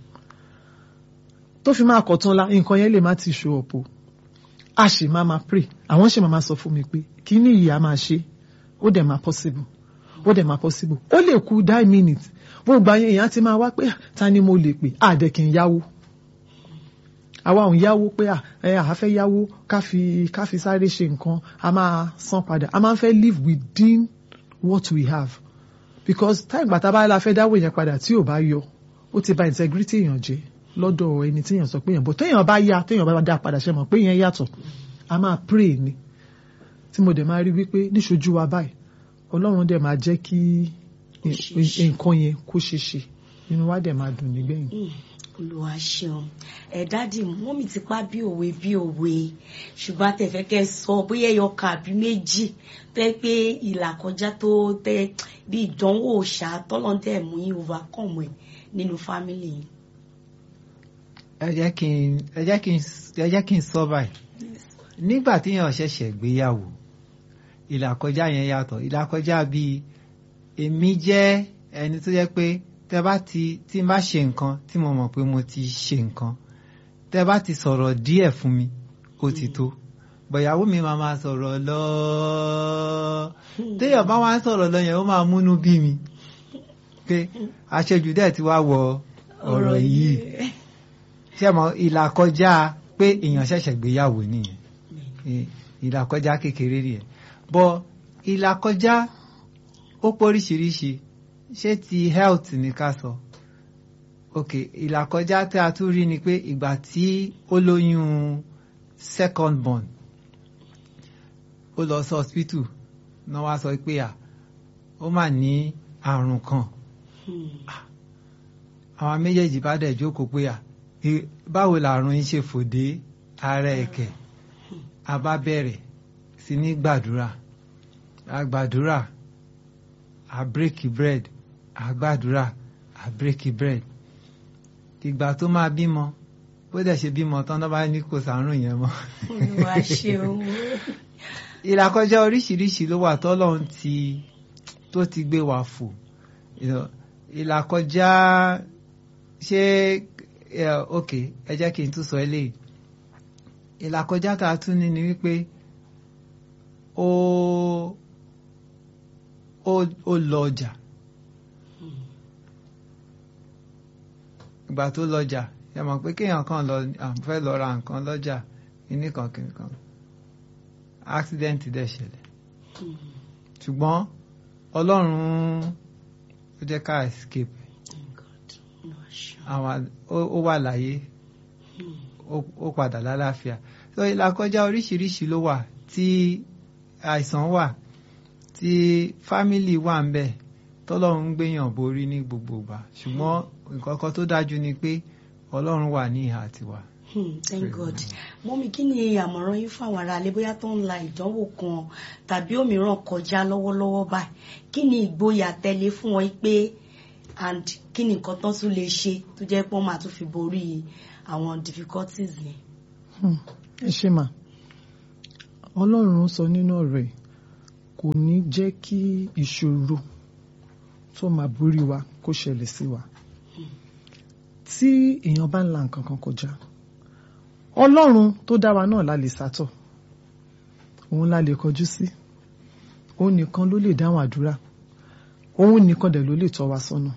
tó fi máa kọ̀tún la nǹkan yẹn lè má ti show up o a sì máa máa pray àwọn sì máa máa sọ fún mi pé kí ni ìyá máa ṣe ó dẹ̀ máa possible ó dẹ̀ máa possible ó lè kú die minute gbogbo àyẹn èèyàn ti máa wá pé "Ah, ta ni mo lè pè àdẹ kì í yáwó àwa ò ń yáwó pé à ẹ àá fẹ́ yáwó ká fi ká fi sáré ṣe nǹkan a máa san padà a máa ń fẹ́ live within what we have because táì gbàtà bá la fẹ́ dáwó yẹn padà tí ò bá yọ ó ti bà integrity èèyàn jẹ́ lọ́dọ̀ ẹni tí èèyàn sọ pé èèyàn bọ̀ téèyàn bá yá téèyàn bá dá padà ṣe mọ̀ pé yẹn yàtọ̀ a máa pray ni tí mo dẹ̀ máa rí wípé níṣojú wa báyìí ọlọ́run dẹ̀ máa jẹ́ kí Kó ṣeé ṣe. nǹkan yẹn kó ṣeé ṣe inú wa dẹ̀ máa dùn nígbẹ̀yìn. Mm, olúwa ṣeun ẹ dádì mọ́mì ti pa bí òwe bí òwe ṣùgbọ́n àtẹ̀fẹ́ kẹ́ ẹ sọ bóyá ẹyọ kan àbí méjì tẹ́ pé ìlà kọjá tó tẹ́ bí ìdánwò ṣá tọ́lọ́ntẹ̀ mú yín overcome ẹ̀ nínú fámìlì yín. ẹ jẹ́ kí n ẹ jẹ́ kí n ẹ jẹ́ kí n sọ báyìí nígbà tí èèyàn ṣẹ̀ṣẹ̀ gbéyàwó ìlàkọjá yẹn yàtọ̀ ìlàkọjá bíi èmi jẹ́ ẹni tó jẹ́ pé tẹ bá ti tí n bá ṣe nǹkan tí mo mọ̀ pé mo ti ṣe nǹkan tẹ bá ti sọ̀rọ̀ díẹ̀ fún mi ó ti tó bọ̀yàwó mi máa máa sọ̀rọ̀ lọ téèyàn bá wá ń sọ̀rọ̀ lọ yẹn ó máa múnú bí mi pé àṣejù dẹ̀ ti wá wọ ọ̀rọ̀ yìí ṣé mo ìlàkọjá pé èèyàn ṣẹ̀ṣẹ̀ gbéyàwó nìyẹn ì- ìlàkọjá kékeré nìyẹn bọ́ ìlàkọjá ó póríṣiríṣi ṣé ti health ní ká sọ ok ìlàkọjá tí a tún rí ni pé ìgbà tí ó lóyún second born ó lọ sí hospital náà wá sọ pé à ó mà ní àrùn kan àwọn méjèèjì bá dẹ̀ jókòó pé à "E- báwo làrùn yín ṣe fòdé ara ẹ̀kẹ́ a bá bẹ̀rẹ̀ sí ní gbàdúrà a gbàdúrà a bírèkì bread a gbàdúrà a bírèkì bread ìgbà tó máa bímọ bó dẹ̀ ṣe bímọ tán náà bá ní kò sàárùn yẹn mọ́ olúwa ṣeun ìlàkọjá oríṣiríṣi ló wà tọ́lọ́run ti tó ti gbé wa fò You know, ìlàkọjá ṣé ẹ, ok ẹ jẹ́ kí n tún sọ eléyìí ìlàkọjá tá a tún ní ni wípé ó ó ó lọ ọjà ìgbà tó lọjà ẹ mọ̀ pé kéèyàn kan lọ à ń fẹ́ lọ ra nǹkan lọ́jà kíní kan kíní kan accident dẹ̀ ṣẹlẹ̀ ṣùgbọ́n ọlọ́run ó jẹ́ ká escape olúwa ṣeun àwọn ó- ó wà láyé ó- ó padà lálàáfíà so ìlàkọjá oríṣiríṣi ló wà tí àìsàn wà tí fámìlì wà ń bẹ tọ́lọ́run ń gbéyàn borí ní gbogbo ìgbà ṣùgbọ́n nǹkan kan tó dájú ni pé ọlọ́run wà ní ìhà tiwa. Hmm, thank God mọ́mí kí ni àmọ̀ràn yín fún àwọn aráalé bóyá tó ń la ìdánwò kan tàbí òmíràn kọjá lọ́wọ́lọ́wọ́ báyìí kí ni ìgboyà tẹ̀lé fún wọn pé and kí ni nǹkan tán tún lè ṣe tó jẹ́ pé wọ́n máa tún fi borí àwọn difficulties yẹn. Hmm, ẹ ṣe mà ọlọ́run sọ nínú ọ̀rọ̀ ẹ̀ kò ní jẹ́ kí ìṣòro tó máa borí wa kó ṣẹlẹ̀ sí wa tí èèyàn bá ń la nǹkan kan kọjá ọlọ́run tó dá wa náà la lè sátọ̀ òun la lè kọjú sí òun nìkan ló lè dáhùn àdúrà òun nìkan dẹ̀ ló lè tọ́ wa sọ́nà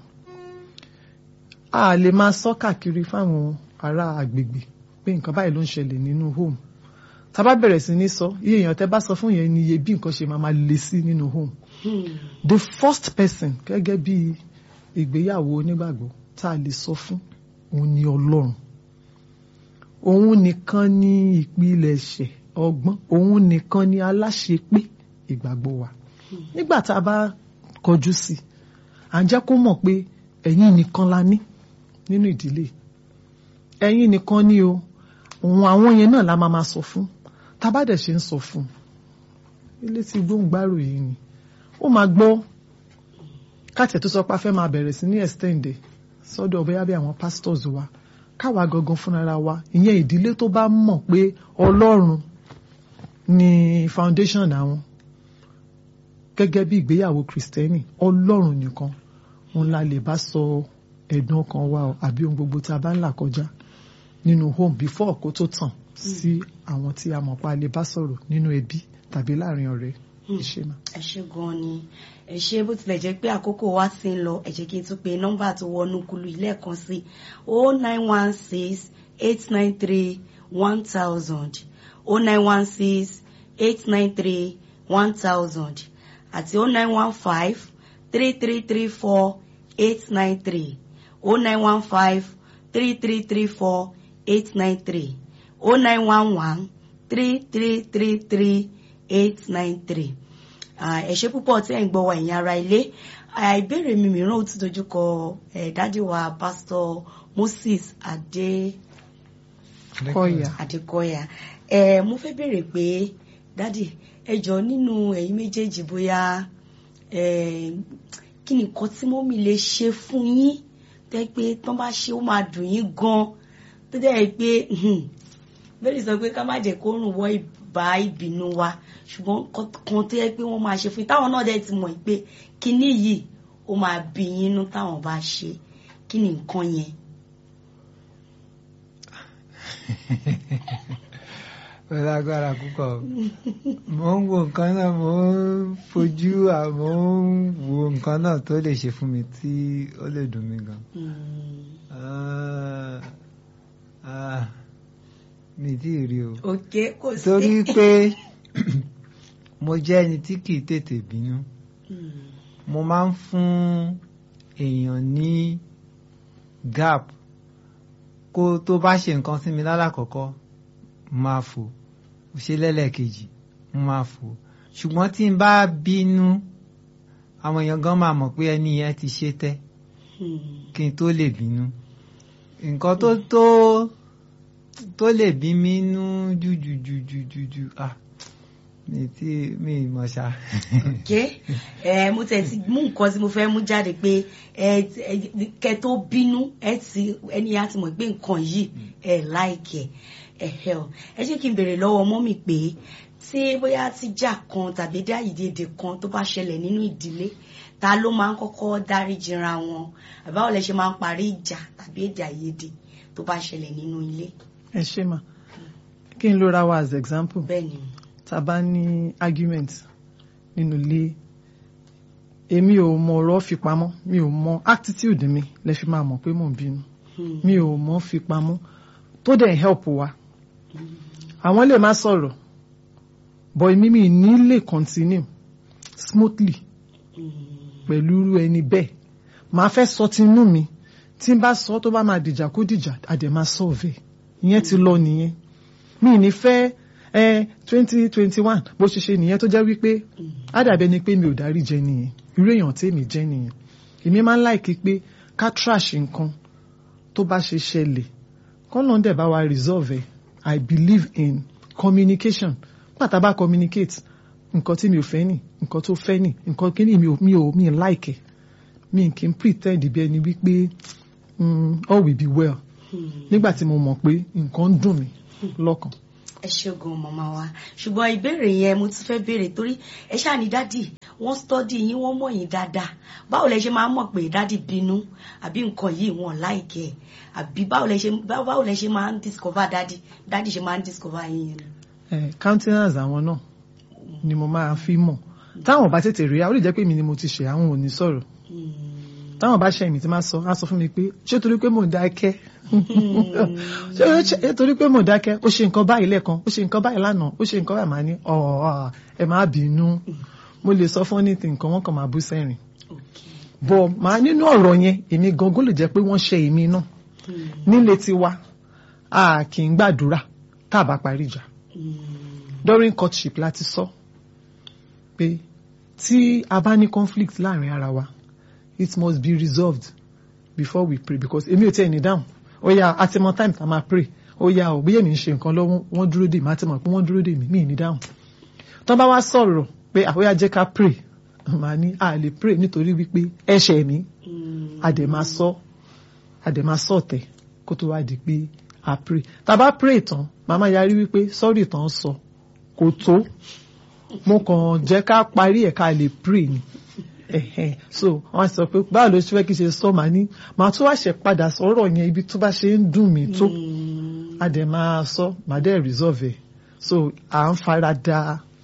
a lè máa sọ káàkiri fáwọn ará agbègbè pé nǹkan báyìí ló ń ṣẹlẹ̀ nínú home tá a bá bẹ̀rẹ̀ sí ní sọ iye èèyàn tẹ́ bá sọ fún yẹn ni iye bí nǹkan ṣe máa máa le sí nínú home the first person gẹ́gẹ́ bí ìgbéyàwó onígbàgbọ́ tá a lè sọ fún òun ni ọlọ́run òun nìkan ni ìpilẹ̀ṣẹ̀ ọgbọ́n òun nìkan ni aláṣepé ìgbàgbọ́ wa nígbà tá a bá kọjú sí i à ń jẹ́ kó mọ̀ pé ẹ̀yin nìkan la ní nínú ìdílé ẹ̀yin nìkan ni o òun àwọn yẹn náà la máa ma sọ fún tá a bá dẹ̀ ṣe ń sọ fún ilé tí gbóǹgbàrò yìí ni ó máa gbọ́ káàtẹ̀ tó sọ pé a fẹ́ máa bẹ̀rẹ̀ sí ní extend sọ́dọ̀ bóyá bí àwọn pastors wa káwa gangan fúnra wa ìyẹn ìdílé tó bá mọ̀ pé ọlọ́run ni foundation àwọn gẹ́gẹ́ bí ìgbéyàwó kristẹni ọlọ́run nìkan òun la lè bá sọ ẹ̀dùn ọkàn wa o àbí ohun gbogbo tá a bá ń là kọjá nínú home before kó tó tàn sí àwọn tí a mọ̀ pa lè bá sọ̀rọ̀ nínú ẹbí tàbí láàrin ọ̀rẹ́ ìṣe náà. ẹ ṣe gan ni ẹ ṣe bó tilẹ̀ jẹ́ pé àkókò wa ti ń lọ ẹ jẹ́ kí n tún pe nọ́mbà tó wọnú kulu ilé ẹ̀kan sí o nine one six eight nine three one thousand o nine one six eight nine three one thousand àti o nine one five three three three four eight nine three o nine one five three three three four eight nine three o nine one one three three three three eight nine three ẹ ṣé púpọ̀ tí ẹ̀ ń gbọ́ wa ẹ̀yin ará ilé ìbéèrè mi mìíràn ó ti dojú kọ dádì wa pásítọ̀ Moses adé kọyà adékọyà ẹ mo fẹ́ béèrè pé dádì ẹ jọ nínú ẹ̀yin méjèèjì bóyá kí ni nǹkan tí mọ́mì lè ṣe fún yín tẹ́ pé tán bá ṣe ó máa dùn yín gan tó dẹ́ pé bẹ́ẹ̀ sọ pé ká má jẹ́ kó rùn wọ́ ìbá ìbínú wa ṣùgbọ́n kan tó yẹ pé wọ́n máa ṣe fún yín táwọn náà dẹ̀ ti mọ̀ pé kinní yìí ó máa bí yín inú táwọn bá ṣe kí ni nǹkan yẹn. pẹ̀lú agbára púpọ̀ mo ń wo nǹkan náà mo ń fojú mo ń wo nǹkan náà tó lè ṣe fún mi tí ó lè dùn mí gan. mi tí ì rí o. ok kò sí. torí pé mo jẹ́ ẹni tí kì í tètè bínú mo máa ń fún èèyàn ní gap kó tó bá ṣe nǹkan sí mi lálàkọ́kọ́ máa fò ṣe lẹ́lẹ́kejì máa fò ṣùgbọ́n tí n bá bínú àwọn èèyàn gan máa mọ̀ pé ẹni yẹn ti ṣe tẹ́ kí n tó lè bínú nǹkan tó tó tó lè bí mi nú jújújújújú ah mi tí mi mọ̀ ṣá. ok ẹ mo tẹ̀ ti mú nǹkan tí mo fẹ́ mú jáde pé ẹ kẹ tó bínú ẹ ti ẹni yẹn á ti mọ̀ pé nǹkan yìí ẹ láìkẹ̀ ẹ̀hẹ́ ọ ẹ jẹ́ kí n béèrè lọ́wọ́ mọ́mì pé tí bóyá tíjà kan tàbí dáyìdédé kan tó bá ṣẹlẹ̀ nínú ìdílé ta ló máa ń kọ́kọ́ dáríjìra wọn àbáwọ̀ lẹ ṣe máa ń parí ìjà tàbí èdè àìyedè tó bá ṣẹlẹ̀ nínú ilé. ẹ ṣe mà kí n ló ra wa as example bẹ́ẹ̀ ni tá a bá ní argument nínú ilé èmi ò mọ ọ̀rọ̀ fi pamọ́ mi ò mọ attitude mi lẹ fi máa mọ̀ pé mò ń bínú mi ò mọ fi pamọ́ tó dẹ̀ help wa àwọn lè má sọ̀rọ̀ but èmi mi ní lè continue smoothly pẹ̀lú irú ẹni bẹ́ẹ̀ màá fẹ́ sọ tinú mi tí n bá sọ tó bá máa dìjà kó dìjà àdè máa solve ìyẹn ti lọ nìyẹn mi ní fẹ́ ẹ twenty twenty one bó ṣe ṣe nìyẹn tó jẹ́ wípé àdàbẹ́ ni pé mi ò dárí jẹ nìyẹn irú èèyàn tèmi jẹ́ nìyẹn èmi máa ń láìkí pé ká trash nǹkan tó bá ṣe ṣẹlẹ̀ kọ́nà dẹ̀ bá wa resolve ẹ̀ I believe in communication pàtàkì bá communicate nǹkan tí mi ò fẹ́ nì nǹkan tó fẹ́ nì nǹkan kí ni mi ò mi ò mi ò like ẹ̀ mi kì í pretend bí ẹni wípé mm, all will be well nígbà tí mo mọ̀ pé nǹkan ń dùn mí lọ́kàn. ẹ ṣẹ́gun màmá wa ṣùgbọ́n ìbéèrè yẹn mo ti fẹ́ béèrè torí ẹ ṣáà ní dádì wọ́n stọ́dì yín wọ́n mọ̀ yín dáadáa báwo lẹ ṣe máa ń mọ̀ pé dádì bínú àbí nǹkan yìí wọ́n láìkẹ́ ẹ̀ àbí báwo lẹ ṣe báwo lẹ ṣe máa ń discover dádì dádì ṣe máa ń discover yín yẹn. Eh, countenance àwọn náà ni mo máa fi mọ̀ táwọn bá tètè rí i ó lè jẹ́ pé mi ni mo ti ṣe àwọn ò ní sọ̀rọ̀ táwọn bá ṣe èmi tí máa sọ á sọ fún mi pé ṣé torí pé mò ń dákẹ́ ṣé ṣé torí pé mò ń dákẹ́ ó ṣe nǹkan báyìí lẹ́ẹ̀kan ó ṣe nǹkan báyìí lánàá ó ṣe nǹkan báyìí màá ní ọ̀ ẹ má bínú mo lè sọ fún anything nǹkan wọn kàn máa bú sẹ́rìn bọ̀ màá nínú ọ̀rọ̀ yẹn èmi gangan lè jẹ́ pé wọ́n ṣe èmi náà nílé tiwa a kì í gbàdúrà tá a bá parí ìjà during courtship láti sọ pé tí a bá ní conflict láàrin ara wa it must be resolved before we pray because èmi ò tẹ́ ẹni dáhùn ó yá a ti mọ time tá a máa pray ó yá ò bóyá èmi ń ṣe nǹkan lọ́wọ́ wọ́n dúró dè mí a ti mọ̀ pé wọ́n dúró dè mí mí ní dáhùn tó bá wá sọ̀rọ̀ pé àwòyá jẹ́ ká pray màá ní a lè pray nítorí wípé ẹ̀ṣẹ̀ mi a dẹ̀ máa sọ a dẹ̀ máa sọ ọ̀tẹ̀ kó tó wá di pé a pray tá a bá pray tán màmá yarí wípé sọ́ọ̀rì tán sọ kò tó mo kàn jẹ́ ká parí ẹ̀ ká lè pray ni ẹ̀hẹ̀n so wọ́n sọ pé báwo ló ṣe fẹ́ kí ṣe sọ màá ní màá tún wá ṣe padà sọ̀rọ̀ yẹn ibi tó bá ṣe ń dùn mí tó a dẹ̀ máa sọ màá dẹ̀ resolve ẹ̀ so à ń fara da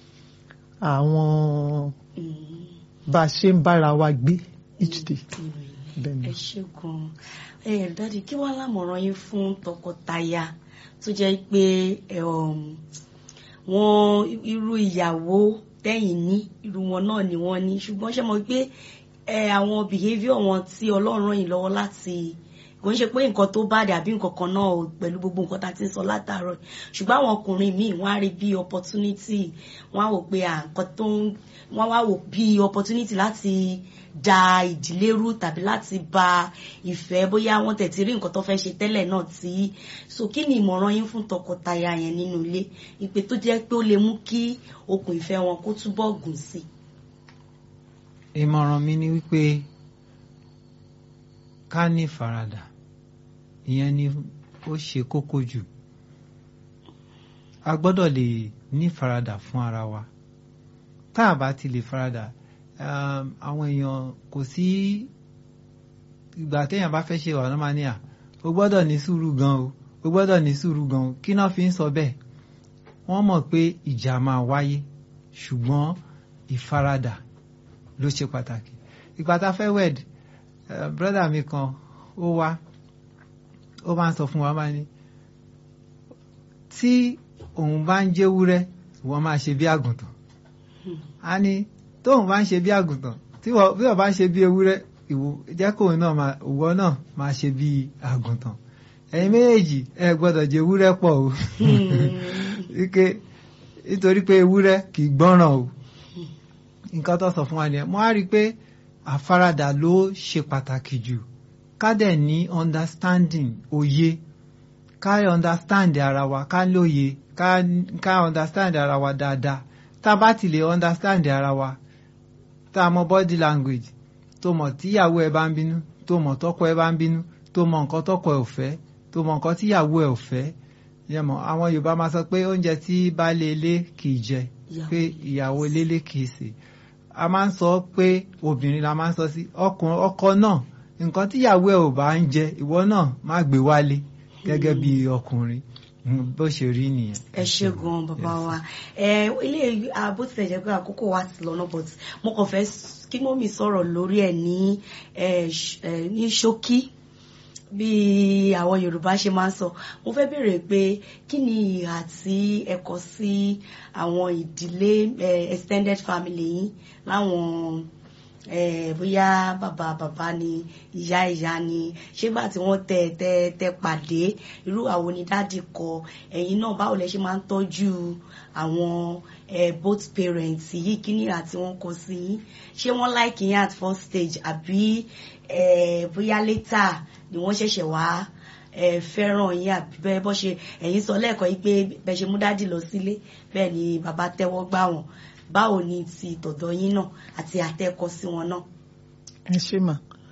àwọn bá a ṣe ń bára wa gbé each day bẹ́ẹ̀ ni. ẹ ṣe gan ẹ dáàdi kí wàá lámọ̀ràn yín fún tọkọtaya tó jẹ́ pé ẹ, um, wọn irú ìyàwó tẹ́yìn ní irú wọn náà ni wọ́n ní ṣùgbọ́n ṣe mọ̀ pé ẹ àwọn behaviour wọn tí Ọlọ́run ràn yín lọ́wọ́ láti kò ń ṣe pé nǹkan tó bá dàbí nǹkan kan náà o pẹ̀lú gbogbo nǹkan tá a ti ń sọ látàárọ̀ ṣùgbọ́n àwọn ọkùnrin míì wọ́n á rí bí opportunity wọ́n á wò pé à nǹkan tó ń wọ́n wá wò bí opportunity láti da ìdílé rú tàbí láti ba ìfẹ́ bóyá wọ́n tẹ̀ ti rí nǹkan tó fẹ́ ṣe tẹ́lẹ̀ náà tí so kí ni ìmọ̀ràn yín fún tọkọtaya yẹn nínú ilé ìpè tó jẹ́ pé ó lè mú kí okùn ìfẹ́ wọn kó túbọ̀ gùn sí i. ìmọ̀ràn mi ni wípé ká ní faradà ìyẹn ni ó ṣe kókó jù a gbọ́dọ̀ lè ní faradà fún ara wa tá a bá ti lè faradà um, àwọn èèyàn kò sí ìgbà téèyàn bá fẹ́ ṣe wà ló máa ní à o gbọ́dọ̀ ní sùúrù gan o o gbọ́dọ̀ ní sùúrù gan o kí náà fi ń sọ bẹ́ẹ̀ wọ́n mọ̀ pé ìjà máa wáyé ṣùgbọ́n ìfaradà ló ṣe pàtàkì ìgbà tá a fẹ́ wed brọ́dà mi kan ó wá ó máa ń sọ fún wa máa ní tí òun bá ń jẹ́ wúrẹ́ ìwọ máa ṣe bí àgùntàn a ní tóun bá ń ṣe bí àgùntàn tí wọ́n bá ń ṣe bí ewúrẹ́ ìwọ jẹ́ kóun náà máa ìwọ náà máa ṣe bí àgùntàn ẹ̀yin méjèèjì ẹ gbọ́dọ̀ jẹ ewúrẹ́ pọ̀ o wípé nítorí pé ewúrẹ́ kì í gbọ́ràn o nǹkan tó sọ fún wa nìyẹn mo á rí i pé àfaradà ló ṣe pàtàkì jù ká dẹ̀ ní understanding òye ká understand ara wa ká lóye ká ká understand ara wa dáadáa tá a bá ti lè understand ara wa tá a mọ body language tó mọ̀ tíyàwó ẹ bá ń bínú tó mọ̀ tọ́kọ ẹ bá ń bínú tó mọ̀ nǹkan tọ́kọ ẹ ò fẹ́ tó mọ̀ nǹkan tíyàwó ẹ ò fẹ́ yẹmọ àwọn Yorùbá máa sọ pé oúnjẹ tí baálé ilé kì í jẹ pé ìyàwó ilé kì í sè a máa ń sọ pé obìnrin la máa ń sọ sí ọkùnrin ọkọ náà nǹkan tíyàwó ẹ ò bá ń jẹ ìwọ náà má gbé wálé gẹ́gẹ́ bí ọkùnrin bó ṣe rí nìyẹn. ẹ ṣe gan bàbá wa ẹ ilé bó tilẹ̀ jẹ́ pé àkókò wa ti lọ́nà but mo kàn fẹ́ kí mọ́mì sọ̀rọ̀ lórí ẹ̀ ní ní ṣókí bí àwọn Yorùbá ṣe máa ń sọ mo fẹ́ béèrè pé kí ni ìhà tí ẹ kọ sí àwọn ìdílé extended family yín láwọn bóyá bàbá bàbá ni ìyá ìyá ni ṣégbà tí wọ́n tẹ tẹ tẹ pàdé irú àwọn onídàádì kọ ẹ̀yin náà báwo lẹ ṣe máa ń tọ́jú àwọn both parents yìí kí ni ìhà tí wọ́n kọ sí yín ṣé wọ́n like yín at first stage àbí bóyá later ni wọ́n ṣẹ̀ṣẹ̀ wá fẹ́ràn yín àbí bẹ́ẹ̀ bọ́ ṣe ẹ̀yin sọ lẹ́ẹ̀kan yìí pé bẹ́ẹ̀ ṣe mú dádì lọ sílé bẹ́ẹ̀ ni bàbá tẹ́wọ́ gbà wọ́n báwo ni ti tọ̀dọ̀ yín náà àti àtẹ́kọ sí wọn náà. ẹ ṣe mà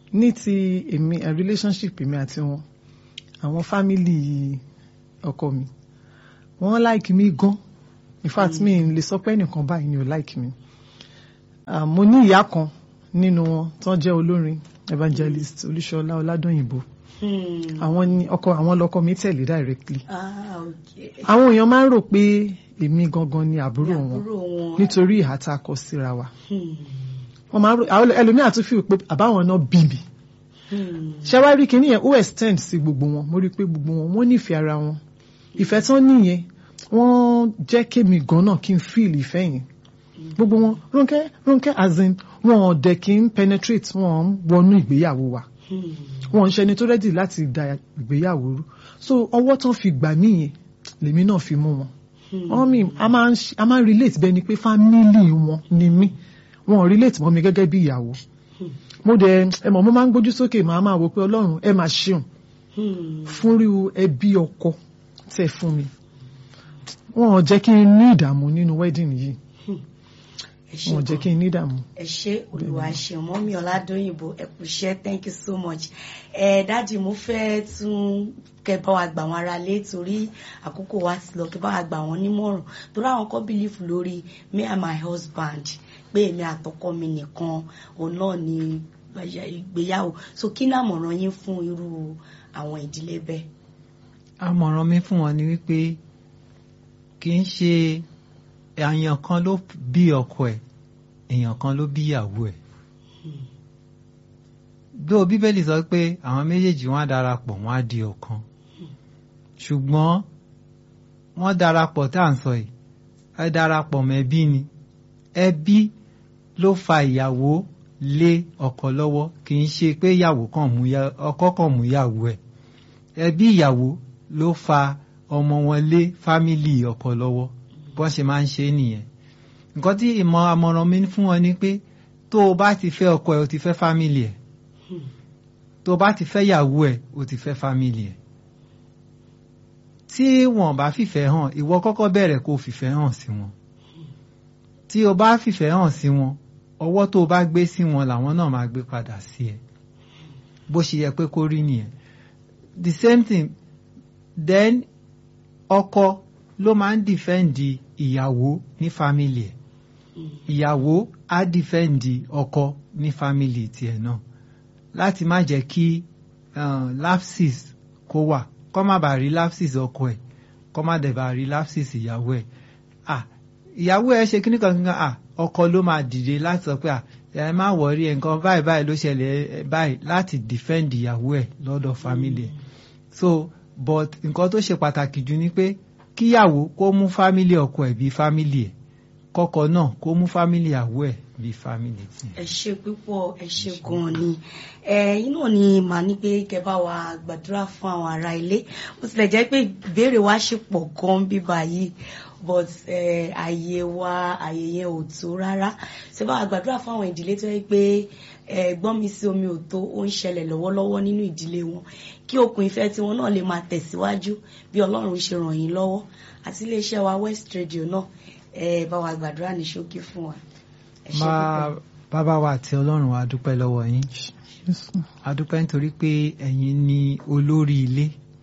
ní ti èmi eh, relationship èmi àti wọn àwọn family ọkọ mi wọ́n like mi gan in fact mi n lè sọ pé ẹnìkan báyìí ni ò like mi Ah, mo ní ìyá kan nínú wọn tó jẹ́ olórin evangelist olúṣọlá ọládọyìnbó Hmm. àwọn ni ọkọ àwọn lọkọ mi tẹ̀lé directly ah okay. àwọn èèyàn máa ń rò pé èmi gangan ni àbúrò wọn àbúrò wọn. nítorí ìhà tá a kọ síra wa Hmm. wọ́n máa ń rò àwọn ẹlòmíà tún fi pé àbáwọn náà bí mi Hmm. ṣé wá rí kinní yẹn ó extend sí gbogbo wọn mo rí i pé gbogbo wọn wọ́n nífẹ̀ẹ́ ara wọn ìfẹ́ tán nìyẹn wọ́n jẹ́ kémi gan náà kí n feel ìfẹ́ yẹn gbogbo wọn Rónkẹ́ Rónkẹ́ as in wọn ò dẹ̀ kí n penetrate wọn ń wọnú ìgbéyàwó wa Hmm. wọn ń ṣẹni tó rẹ́dì láti da ìgbéyàwó rú so ọwọ́ tán fi gbà mí yẹn lèmi náà fi mú wọn wọn mi a máa ń ṣe- a máa ń relate bẹ́ẹ̀ ni pé family wọn ni mí wọn ò relate mọ́ mi gẹ́gẹ́ bí ìyàwó mo dẹ̀ ẹ mọ̀ mo máa ń gbójú sókè màá máa wò pé ọlọ́run ẹ máa ṣeun Hmm. fúnríu ẹbí ọkọ tẹ́ fún mi wọn ò jẹ́ kí n ní ìdààmú nínú wedding yìí ẹ ṣé wọn ò jẹ́ gan. kí n ní ìdààmú. ẹ ṣé olùwà ṣeun mọ́mí ọ̀làdóyìnbó ẹ kú iṣẹ́ thank you so much ẹ dáàdì mo fẹ́ tún kẹ́ bá wa gbà wọn ara lé torí àkókò wa ti lọ kẹ́ bá wa gbà wọn nímọ̀ràn torí àwọn kan believe lórí me and my husband pé èmi àtọkọ mi nìkan òun náà ni ìgbéyàwó so kí náà mọ̀ràn yín fún irú àwọn ìdílé bẹ́ẹ̀. àmọ̀ràn mi fún wọn ni wípé kì í ṣe èèyàn kan ló bí ọkọ ẹ̀ èèyàn kan ló bí ìyàwó ẹ̀ bí bíbélì sọ pé àwọn méjèèjì wọn á darapọ̀ wọn á di ọ̀kan ṣùgbọ́n wọ́n darapọ̀ tá à ń sọ yìí ẹ darapọ̀ mẹ́bí ni ẹbí ló fa ìyàwó lé ọkọ lọ́wọ́ kì í ṣe pé ìyàwó kan mú ya- ọkọ kan mú ìyàwó ẹ̀ ẹbí ìyàwó ló fa ọmọ wọn lé fámìlì ọkọ lọ́wọ́ bọ́n ṣe máa ń ṣe é nìyẹn nǹkan tí ìmọ̀ àmọ̀ràn mi fún wọn ni pé tó o bá ti fẹ́ ọkọ ẹ̀ o ti fẹ́ fámìlì ẹ̀ tó o bá ti fẹ́ ìyàwó ẹ̀ o ti fẹ́ fámìlì ẹ̀ tí wọn bá fìfẹ́ hàn ìwọ kọ́kọ́ bẹ̀rẹ̀ kó o fìfẹ́ hàn sí wọn tí o bá fìfẹ́ hàn sí wọn ọwọ́ tó o bá gbé sí wọn làwọn náà máa gbé padà sí ẹ bó ṣe yẹ pé kó rí nìyẹn the same thing then ọkọ ló máa ń dìfẹ́ǹdì ìyàwó ní fámìlì ẹ̀ ìyàwó á dìfẹ́ǹdì ọkọ ní fámìlì tiẹ̀ náà láti má jẹ́ kí uh, lapses kó wà kó má bàa rí lapses ọkọ ẹ̀ kó má dẹ̀ bá rí lapses ìyàwó ẹ̀ ah ìyàwó ẹ̀ ṣe kíní kan kíkan ah ọkọ ló máa dìde láti sọ pé ah ẹ má wọrí ẹ nǹkan báyìí báyìí ló ṣẹlẹ̀ ẹ báyìí láti defend ìyàwó ẹ̀ lọ́dọ̀ family ẹ̀ so but nǹkan tó ṣe pàtàkì jù ni pé kíyàwó kó mú family ọkọ ẹ̀ bí family ẹ̀ kọ́kọ́ náà kó mú family ìyàwó ẹ̀ bí family tiẹ̀. ẹ ṣe púpọ̀ ẹ ṣe gan-an ni ẹ̀yin náà ni màá ní pé kẹ́ bá wa gbàdúrà fún àwọn ará ilé bó tilẹ̀ jẹ́ pé ìbéèrè wa ṣe pọ̀ gan bíbá yìí but eh, àyè wa àyè yẹn ò tó rárá ṣe bá wa gbàdúrà fún àwọn ìdílé tó yẹ pé ẹ̀gbọ́n mi sí omi ò tó ó ń ṣẹlẹ̀ lọ́wọ́lọ́wọ́ nínú ìdílé wọn kí okùn ìfẹ́ tiwọn náà lè máa tẹ̀síwájú bí Ọlọ́run ṣe ràn yín lọ́wọ́ àti iléeṣẹ́ wa West Radio náà ẹ bá wa gbàdúrà ní ṣókí fún wa. ẹ ṣé máa púpọ̀. bàbá wa àti ọlọ́run wa dúpẹ́ lọ́wọ́ yín a dúpẹ́ nítorí pé ẹ̀yin ni olórí ilé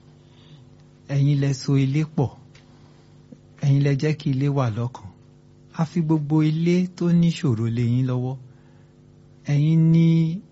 ẹ̀yin lẹ so ilé pọ̀ ẹ̀yin lẹ jẹ́ kí ilé wà lọ́kàn a fi gbogbo ilé tó níṣòro lé yín lọ́wọ́ ẹ̀yin ni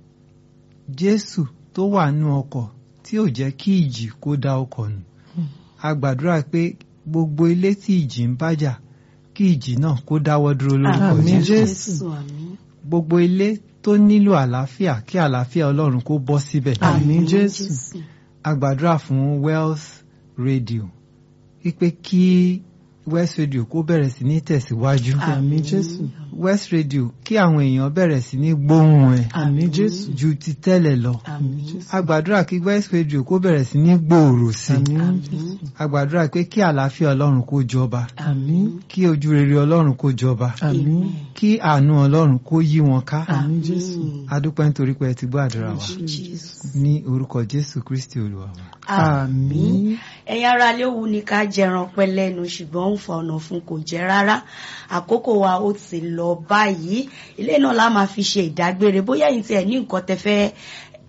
Jésù tó wà nú ọkọ̀ tí ò jẹ́ kí ìjì kó dá ọkọ̀ nù a gbàdúrà pé gbogbo ilé tí ìjì ń bájà kí ìjì náà kó dáwọ́ dúró lórúkọ Àmín, Jésù Jésù. àmín. gbogbo ilé tó nílò àlàáfíà kí àlàáfíà Ọlọ́run kó bọ́ síbẹ̀. Àmín, Jésù. a gbàdúrà fún Wells Radio wípé kí West Radio kó bẹ̀rẹ̀ sí ní tẹ̀síwájú. Àmín Jésù. West Radio kí àwọn èèyàn bẹ̀rẹ̀ sí ní gbóhùn ẹ̀ Àmín Jésù. ju ti tẹ́lẹ̀ lọ. àmín. a gbàdúrà kí West Radio kó bẹ̀rẹ̀ sí ní gbòòrò sí i. Àmín. àmín. a gbàdúrà pé kí àlàáfíà Ọlọ́run kó jọba Àmín. kí ojú rere Ọlọ́run kó jọba Àmín. kí àánú Ọlọ́run kó yí wọn ká. Àmín Jésù. a dúpẹ́ nítorí pé ẹ ti gbọ́ àdúrà wa Jesus. ní orúkọ Jésù Kristi Olúwa wa. àmín ẹ̀yin ará ilé wù ní ká jẹran pẹ́ lẹ́nu ṣùgbọ́n ń fa ọ̀nà fún kò jẹ́ rárá àkókò wa ó ti lọ báyìí ilé náà la máa fi ṣe ìdágbére bóyá ẹ̀yin tí ẹ ní nǹkan tẹ́ fẹ́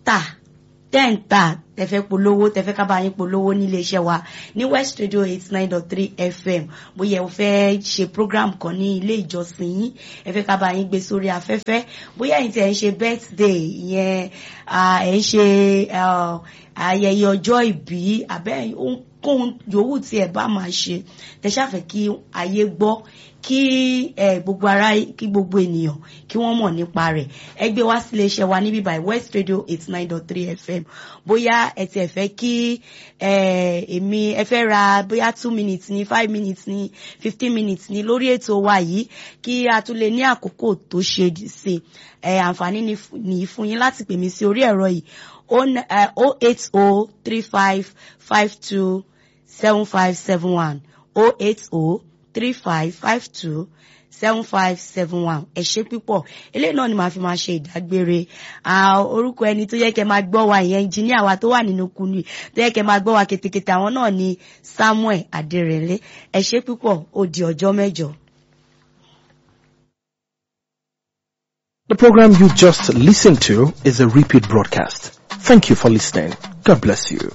tà tẹ́ ń tà tẹ́ fẹ́ polówó tẹ́ fẹ́ ká bá yín polówó nílé iṣẹ́ wa ní West Radio eight nine dot three FM bóyá ẹ fẹ́ ṣe program kan ní ilé ìjọsìn yín ẹ fẹ́ ká bá yín gbé sórí afẹ́fẹ́ bóyá ẹ̀yin tí ẹ̀ ń ṣe birthday ìyẹn ẹ̀ ń ṣe ayẹyẹ ọjọ́ ìbí àbẹ́ ohunkóhun yòówù tí ẹ bá máa ṣe tẹ́ ṣàfẹ́ kí ayé gbọ́ kí gbogbo ara kí gbogbo ènìyàn kí wọ́n mọ̀ nípa rẹ̀ ẹ gbé wá sílé iṣẹ́ wa níbí by West Radio eight nine dot three FM bóyá ẹ ti ẹ fẹ́ kí èmi ẹ fẹ́ ra bóyá two minutes ní five minutes ní fifteen minutes ní lórí ètò wa yìí kí a tún lè ní àkókò tó ṣe sí àǹfààní nìyí fún yín láti pè mí sí orí ẹ̀rọ yìí o eight o three five five two seven five seven one o eight o three five five two seven five seven one ẹ ṣé púpọ̀ eléyìí náà ni màá fi máa ṣe ìdágbére orúkọ ẹni tó yẹ kẹ́ máa gbọ́ wa ìyẹn ẹnjìníà wa tó wà nínú kunu tó yẹ kẹ́ máa gbọ́ wa ketekete àwọn náà ni Samuel Adérẹ̀lẹ̀ ẹ ṣé púpọ̀ ó di ọjọ́ mẹ́jọ. The program you just listened to is a repeat broadcast. Thank you for listening. God bless you.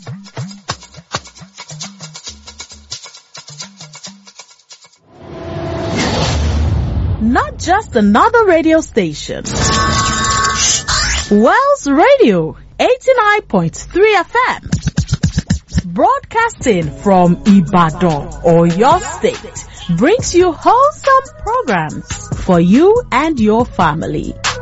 Not just another radio station. Wells Radio 89.3 FM. Broadcasting from Ibadan or your state brings you wholesome programs for you and your family.